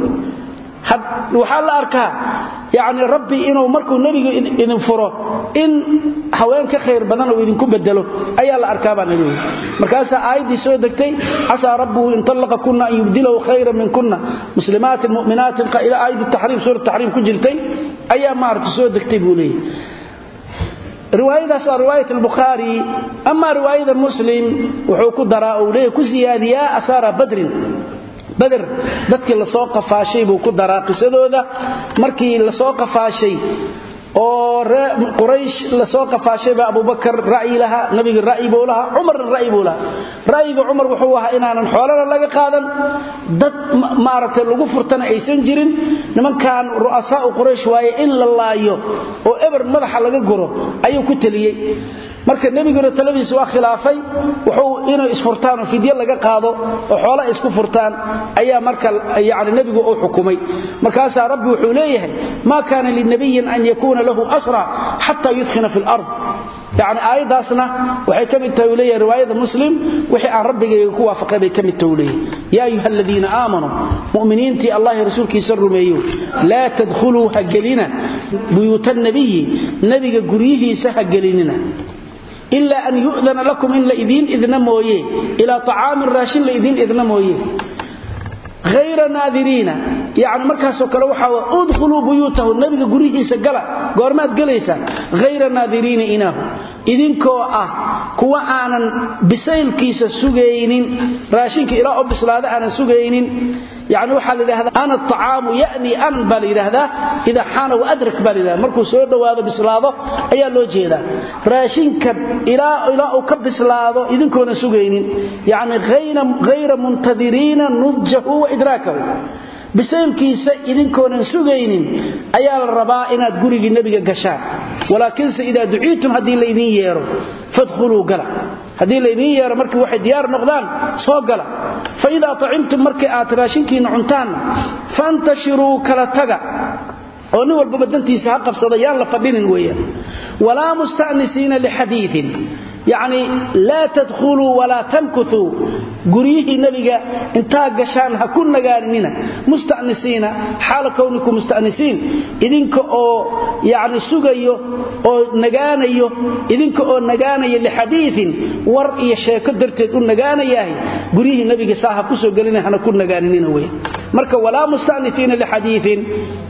waxaa la arkaa yani rabbi inuu markuu nebigu idin furo in haween ka khayr badan uu idinku bedelo ayaa la arkaabaa nabigu markaasaa aayaddii soo degtay casaa rabbuhu in طallaqa kunna an yubdilahu khayra min kunna muslimaatin mu'minaatin ila aayaddi taxriim suurat taxriim ku jirtay ayaa maarata soo degtay buu leeyahy riwaayadaas waa riwaayat albukhaari amaa riwaayada muslim wuxuu ku daraa uu leeyahy ku siyaadiyaa asaara badrin bader dadkii lasoo qafaashay buu ku daraa qisadooda markii lasoo qafaashay oo quraysh lasoo qafaashayba abubakar ra'yi lahaa nabiga ra'yi buu lahaa cumarna ra'yi buu lahaa ra'yiga cumar wuxuu ahaa inaanan xoolana laga qaadan dad maaragtay lagu furtana aysan jirin nimankan ru'asaa'u quraysh waaye in la laayo oo eber madaxa laga guro ayuu ku teliyey marka nebiguna taladiisa waa khilaafay wuxuu inay isfurtaan oo fidye laga qaado oo xoola isku furtaan ayaa marka yani nebigu uu xukumay markaasaa rabbi wuxuu leeyahay maa kaana linabiyin an yakuuna lahu asra xata yudkhina fi lard yani aayaddaasna waxay ka mid tahay uu leeyahay riwaayada muslim wixii aan rabbigayga ku waafaqay bay ka mid tahay uu leeyahay yaa ayuha aladiina aamanuu mu'miniintii allahi rasuulkiisa rumeeyo laa tadkhuluu ha gelina buyuuta nabiyi nebiga guryihiisa ha gelinina ilaa an yu'dana lakum in la idiin idna mooye ilaa acaamin raashin la idiin idna mooye hayra naadiriina yani markaasoo kale waxaa udkhuluu buyuutahu nabiga guryihiisa gala goormaad gelaysaan hayra naadiriina inaahu idinkoo ah kuwa aanan bisaylkiisa sugaynin raashinka ilaa oo bislaada aanan sugaynin yani waxaa la yidhahdaa ana acaamu yani an baa la yidhaahdaa idaa xaana waadrak baa la yidhahda markuu soo dhowaado bislaado ayaa loo jeedaa raashinka ilaa uu ka bislaado idinkoonan sugaynin yani hayra muntadiriina nudjahu wa idraakahu bisaylkiisa idinkoonan sugaynin ayaa la rabaa inaad gurigii nebiga gashaan walaakinse idaa duciitum haddii laydin yeero fadkhuluu gala haddii laydin yeero markii waxay diyaar noqdaan soo gala fa idaa acimtum markii aad raashinkiinna cuntaanna fantashiruu kala taga oo nin walbaba dantiisa ha qabsado yaan la fadhinin weeyaan walaa musta'nisiina lixadiiin yacni laa tadkhuluu walaa tamkutuu guryihii nebiga intaa gashaan ha ku nagaaninina musta'nisiina xaala kownikum musta'nisiin idinka oo yacni sugayo oo nagaanayo idinka oo nagaanaya lixadiiin war iyo sheeko darteed u nagaanayahay guryihii nebiga saa ha ku soo gelina hana ku nagaaninina weya marka walaa musta'nisiina lixadiiin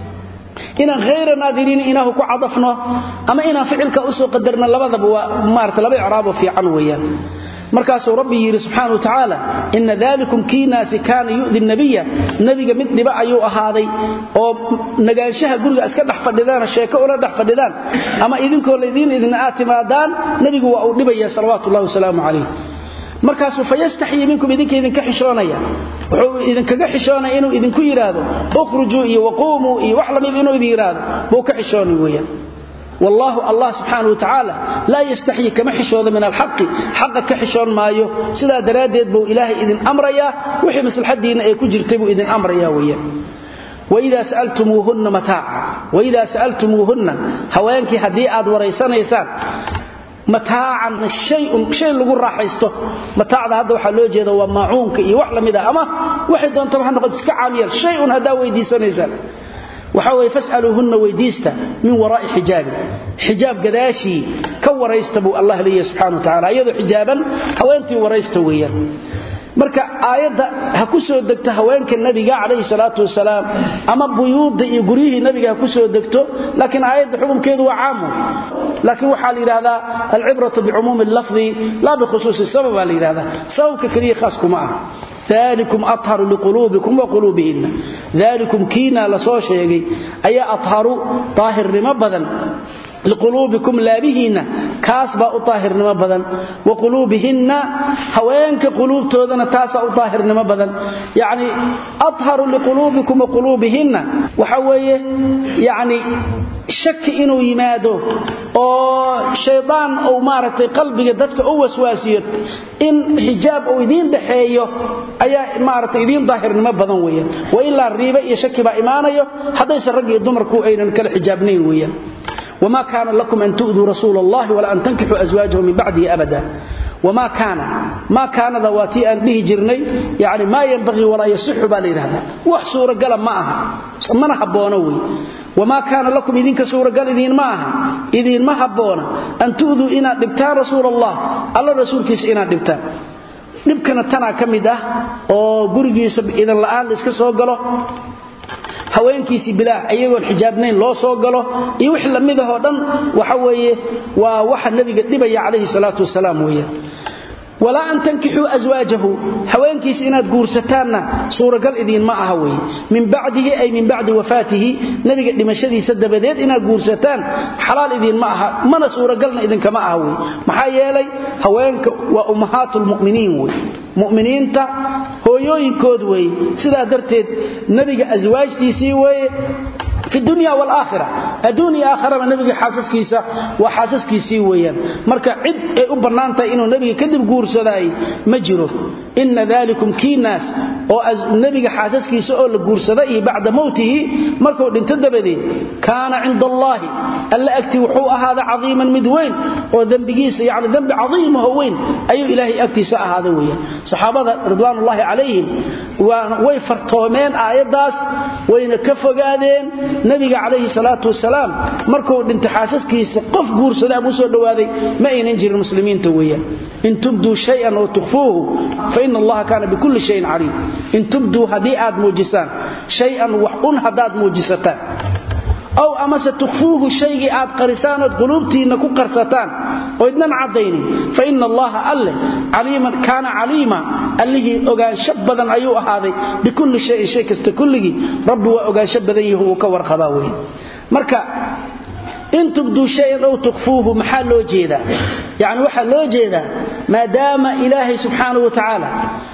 inaan hayra naadiriin inaahu ku cadafno ama inaan ficilka usoo qadarno labadaba waa maarata laba icraabo fiican weeyaan markaasuu rabbi yidhi subxaana wa tacaala ina dalikum kiinaasi kaana yu'di nabiya nebiga mid dhiba ayuu ahaaday oo nagaanshaha guriga iska dhex fadhidaan sheeko ula dhex fadhidaan ama idinkoo laydiin idina aad timaadaan nebigu waa uu dhibaya salawaatu ullahi wasalaamu calayh markaasuu fayastaxyi minkum idinka idinka xishoonaya wuxuu idinkaga xishoonaya inuu idinku yidhaahdo ukhrujuu iyo waquumuu iyo wax lamid inuu idin yidhaahdo buu ka xishooni weeyaan wallaahu allah subxaana watacaala laa yastaxyi kama xishoodo min alxaqi xaqa ka xishoon maayo sidaa daraaddeed buu ilaahay idin amrayaa wixii maslaxadiinna ee ku jirtay buu idin amrayaa weeyaan waidaa sa'altumuuhunna mataaca waidaa sa'altumuuhunna haweenkii haddii aad waraysanaysaan mataacan shay lagu raaxaysto mataacda hadda waxaa loo jeeda waa maacuunka iyo wax lamid a ama waxay doontaba ha noqoto iska caamiyal shay un haddaa weydiisanaysaan waxaa weye fas'aluuhunna weydiista min waraa'i xijaabin xijaab gadaashii ka waraysta buu allah leeyahy subxana wa tacala iyadoo xijaaban haweentii waraysta weeyaan marka aayadda ha ku soo degto haweenka nabiga calayhi salaatu wasalaam ama buyuudda iyo guryihii nabiga ha ku soo degto laakiin aayadda xukumkeedu waa caamu laakiin waxaa la yidhahdaa alcibratu bicumuumi lafdi laa bikhusuusi sabab baa la yidhahdaa sababka keliya khaas kuma ah dalikum atharu liquluubikum wa quluubihinna dalikum kiinaa la soo sheegay ayaa atharu daahirnimo badan liquluubikum laabihiinna kaas baa u daahirnimo badan wa quluubihinna haweenka quluubtoodana taasaa u daahirnimo badan yacni adharu liquluubikum wa quluubihinna waxa weeye yacni shaki inuu yimaado oo shaydaan uu maaragtay qalbiga dadka u waswaasiyo in xijaab uu idiin dhaxeeyo ayaa maaragtay idiin daahirnimo badan weeyaan wa ilaa riibe iyo shaki baa imaanayo haddaysan rag iyo dumarku aynan kala xijaabnayn weeyaan وما كان لكم أن تؤذوا رسول الله ولا أن تنكحوا أزواجه من بعده أبدا وما كان ما كان ذواتي أن به جرني يعني ما ينبغي ولا يصح بالي هذا وحصور قلم معها من حبونوي وما كان لكم إذن كسور قال إذن معها إذن ما حبونا أن تؤذوا إنا دبتان رسول الله الله رسول كيس إنا دبتان dhibkana tanaa ka mid ah oo gurigiisa idan la'aan la iska soo galo haweenkiisii bilaax iyagoon xijaabnayn loo soo galo iyo wix la mid ahoo dhan waxa weeye waa waxa nebiga dhibaya calayhi salaatu wasalaam weeyaan walaa an tankixuu aswaajahu haweenkiisa inaad guursataanna suuragal idiinma aha weye min bacdihi ay min bacdi wafaatihi nebiga dhimashadiisa dabadeed inaad guursataan xalaal idiinma aha mana suuragalna idinkama aha wey maxaa yeelay haweenka waa ummahaatu lmuminiin wey muminiinta hooyooyinkood weeye sidaa darteed nebiga aswaajtiisii weeye fi dunya walaaakhira adduun iyo aakharaba nebiga xaasaskiisa waa xaasaskiisii weeyaan marka cid ay u bannaan tahay inuu nebiga kadib guursadaay ma jiro inna dalikum kiinaas oo nebiga xaasaskiisa oo la guursada iyo bacda mowtihi markuu dhinto dabadeed kaana cinda allaahi alla agtii wuxuu ahaada cadiiman mid weyn oo dembigiisa yani dembi cadiimaho weyn ayuu ilaahay agtiisa ahaada weeyaan saxaabada ridwaanullaahi calayhim way fartoomeen aayaddaas wayna ka fogaadeen nabiga calayhi salaatu wasalaam markuu dhintay xaasaskiisa qof guursada ama u soo dhowaaday ma aynan jirin muslimiinta weeyaan in tubduu shayan oo tukhfuuhu fa ina allaha kaana bikulli shayin caliim in tubduu haddii aad muujisaan shay-an wax un haddaad muujisataan ow amase tukhfuuhu shaygii aad qarisaan ood quluubtiinna ku qarsataan oo idnan caddaynin fa ina allaha alleh caliiman kaana caliima allihii ogaansho badan ayuu ahaaday bikulli shayin shay kasta kulligii rabbi waa ogaansho badan yahi uu ka warqabaa wey marka in tubduu shayan ow tukhfuuhu maxaa loo jeedaa yacni waxaa loo jeedaa maadaama ilaahay subxaanahu wa tacaala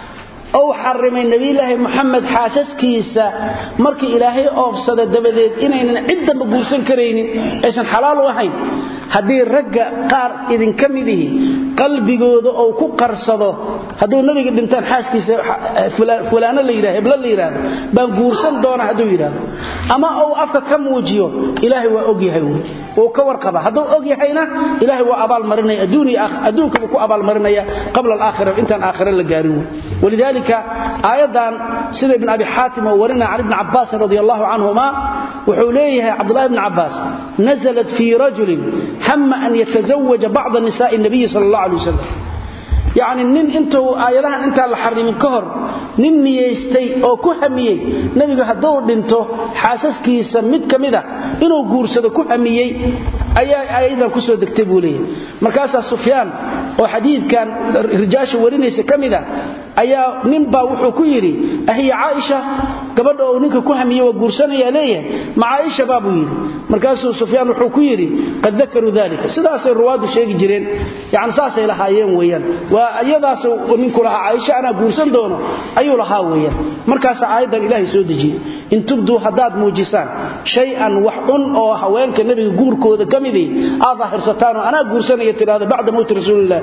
ou xarimay nebilaahi muxamed xaasaskiisa markii ilaahay oobsada dabadeed inaynan ciddamba guursan karaynin aysan xalaal u ahayn haddii ragga qaar idinka midihi qalbigooda ou ku qarsado hadduu nabiga dhintaan xaaskiisa fulaano la yidhah heblo la yidhaahdo baan guursan doona hadduu yidhaahdo ama ou afka ka muujiyo ilaahay waa ogyahay wy wuu ka warqaba hadduu og yahayna ilaahay waa abaalmarinaya adduunkabuu ku abaalmarinaya qabla alaakhira intaan aakhira la gaarin wey walidaalika aayadan sida ibn abi xaatim oo warina can ibni cabaasin radi allahu canhuma wuxuu leeyahay cabdulahi bni cabaas naزlat fii rajulin hama an yataزawaja bacda nisaءi الnabiyi sal اllah alay wasalam yacni nin intuu aayadahan intaan la xarimin ka hor nin niyaystay oo ku hamiyey nebigu hadduu dhinto xaasaskiisa mid ka mida inuu guursado ku hamiyey ayaa aayadan ku soo degtay buu leeyahay markaasaa sufyaan oo xadiidkan rijaasha warinaysa ka mida ayaa ninbaa wuxuu ku yidhi ahiya caaisha gabadha uu ninka ku hamiye waa guursanaya leeyahay ma caaisha baa buu yidhi markaasuu sufyaan wuxuu ku yidhi qad dakaruu dalika sidaasay ruwaaddu sheegi jireen yani saasay lahaayeen weeyaan waa iyadaas ninku lahaa caaisha anaa guursan doono ayuu lahaa weeyaan markaasaa aayaddan ilaahay soo dejiyey in tubduu haddaad muujisaan shay-an wax un oo haweenka nebiga guurkooda ka midii aad daahirsataan oo anaa guursanaya tidhahdo bacda mowti rasuuliillah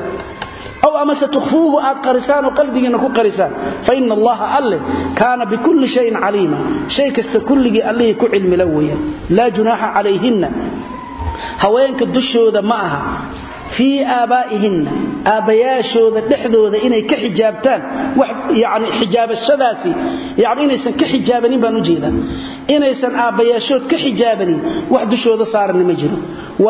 aw amase tukhfuuhu aad qarisaan oo qalbigiinna ku qarisaan fa ina allaha alle kaana bikulli shayin caliima shay kasta kulligii allihii ku cilmila weeyaan laa junaaxa calayhinna haweenka dushooda ma aha fii aabaa'ihinna aabbayaashooda dhexdooda inay ka xijaabtaan yani xijaabashadaasi yani inaysan ka xijaabanin baan u jeedaa inaysan aabbayaashood ka xijaabanin wax dushooda saaranna ma jiro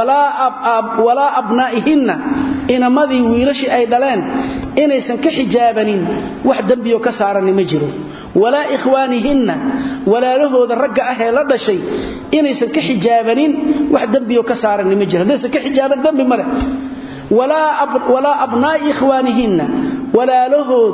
walaa abnaa'ihinna inamadii wiilashii ay dhaleen inaysan ka xijaabanin wax dembiyo ka saaranna ma jiro walaa ikhwaanihinna walaalahooda ragga ah ee la dhashay inaysan ka xijaabanin wax dembiyo ka saaranna ma jiro haddaysan ka xijaaban dembi ma leh walaa abnaa'i ikhwaanihinna walaalahood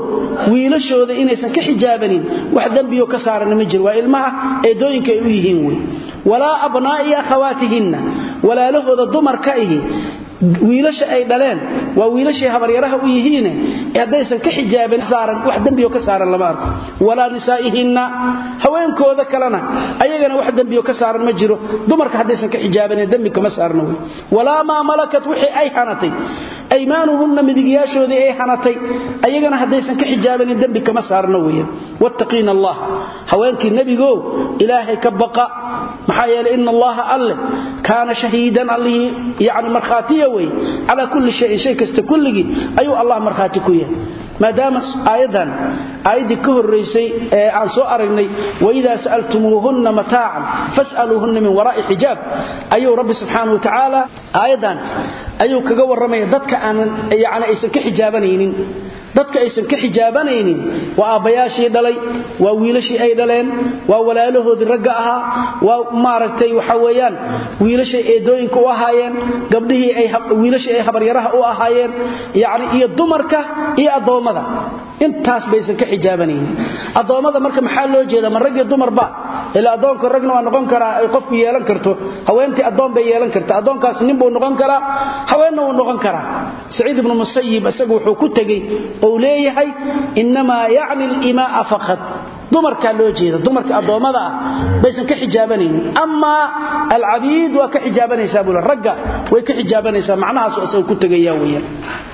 wiilashooda inaysan ka xijaabanin wax dembiyo ka saaranna ma jiro waa ilmaha eedooyinka ay u yihiin wey walaa abnaa'i akhawaatihinna walaalahooda dumarka ihi wiilasha ay dhaleen waa wiilashay habaryaraha u yihiine haddaysan ka xijaabin saaran wax dembiyo ka saaran lama arko walaa nisaa'ihinna haweenkooda kalena ayagana wax dembiyo ka saaran ma jiro dumarka haddaysan ka xijaabanin dembi kama saarna wey walaa maa malakat wixii ay hanatay aymaanuhunna midigyaashoodii ay hanatay ayagana haddaysan ka xijaabanin dembi kama saarna weeyaan wattaqiina allah haweenkii nebigow ilaahay ka baqa maxaa yeelay ina allaha alleh kaana shahiidan allihii yani markhaatiya wey calaa kulli shayin shay kasta kulligii ayuu allah markhaati ku yahay maadaama aayaddan aayaddii ka horraysay ee aan soo aragnay waidaa sa'altumuuhunna mataacan fas'aluuhunna min waraa'i xijaab ayuu rabbi subxaana wa tacaala aayaddan ayuu kaga warramaya dadka aanan yani aysan ka xijaabanaynin dadka aysan ka xijaabanaynin waa aabbayaashii dhalay waa wiilashii ay dhaleen waa walaalahoodii ragga ahaa waa maaragtay waxa weeyaan wiilashay eedooyinka u ahaayeen gabdhihii wiilashii ay habaryaraha u ahaayeen yani iyo dumarka iyo addoommada intaas baysan ka xijaabanaynin addoommada marka maxaa loo jeeda ma rag iyo dumarba ilaa addoonka ragna waa noqon karaa ay qofku yeelan karto haweentii addoon bay yeelan karta addoonkaas nin buu noqon karaa haweenna wuu noqon karaa saciid ibnu musayib isagu wuxuu ku tegey ou leeyahay innamaa yacni alimaaa faqad dumarkaa loo jeeda dumarka addoommada ah baysan ka xijaabanaynin amaa alcabiid waa ka xijaabanaysaa buu ragga way ka xijaabanaysaa macnahaasu isagu ku tegaya weeyaan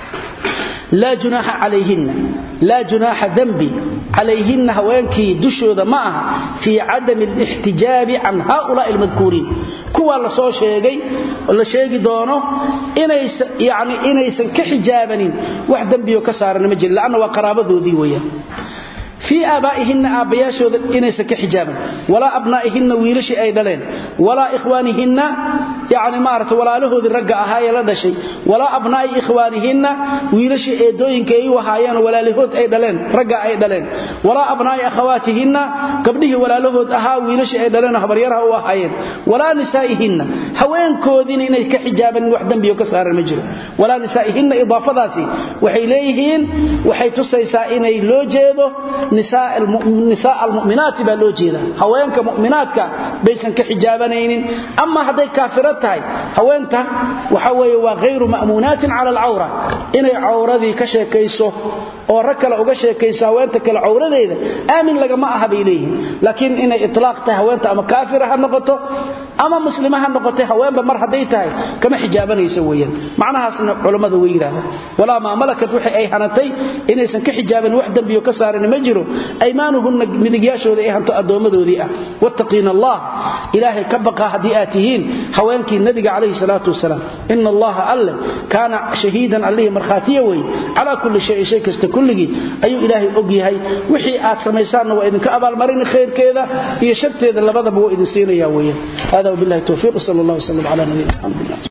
laa junaaxa calayhinna laa junaaxa dembi calayhinna haweenkii dushooda ma aha fii cadami alixtijaabi can haaulaai almadkuuriin kuwaa la soo sheegay la sheegi doono yani inaysan ka xijaabanin wax dembiyo ka saarana ma jira lanna waa qaraabadoodii weeyaan fii aabaa'ihinna aabbayaashooda inaysan ka xijaaban walaa abnaa'ihinna wiilashii ay dhaleen walaa ikhwaanihinna yani maarata walaalahoodii ragga ahaa ee la dhashay walaa abnaa'i ikhwaanihinna wiilashii eedooyinka ay u ahaayeen walaalahood ay dhaleen ragga ay dhaleen walaa abnaa'i akhawaatihinna gabdhihii walaalahood ahaa wiilashii ay dhaleen habaryaraha u ahaayeen walaa nisaa'ihinna haweenkoodiina inay ka xijaabanin wax dembiyo ka saaran ma jiro walaa nisaa'ihinna idaafadaasi waxay leeyihiin waxay tusaysaa inay loo jeedo nisaa almu'minaati baa loo jeeda haweenka mu'minaadka baysan ka xijaabanaynin ama hadday kaafiro tahay haweenta waxa weeye waa hayru ma'muunaatin cala alcawra inay cawradii ka sheekayso oo rag kale uga sheekayso haweenta kale cawradeeda aamin lagama aha bay leeyihiin laakiin inay itlaaq tahay haweenta ama kaafira ha noqoto ama muslima ha noqotay haweenba mar hadday tahay kama xijaabanayso weeyaan macnahaasna culammada way yidhahdaan walaa maa malakat waxay ay hanatay inaysan ka xijaaban wax dembiyo ka saaran ma jiro aymaanuhunna midigyaashooda ay hanto addoommadoodii ah wattaqiina allah ilaahay ka baqa haddii aad tihiin haweenkii nabiga calayhi salaatu wasalaam ina allaha alle kaana shahiidan allihii markhaatiya wey calaa kulli shayin shay kasta kulligii ayuu ilaahay og yahay wixii aad samaysaanna waa idinka abaalmarini khayrkeeda iyo sharteeda labadaba waa idin siinaya weeyaan hada wabillahi towfiiq sal allah wslam cala nabiyina mxamed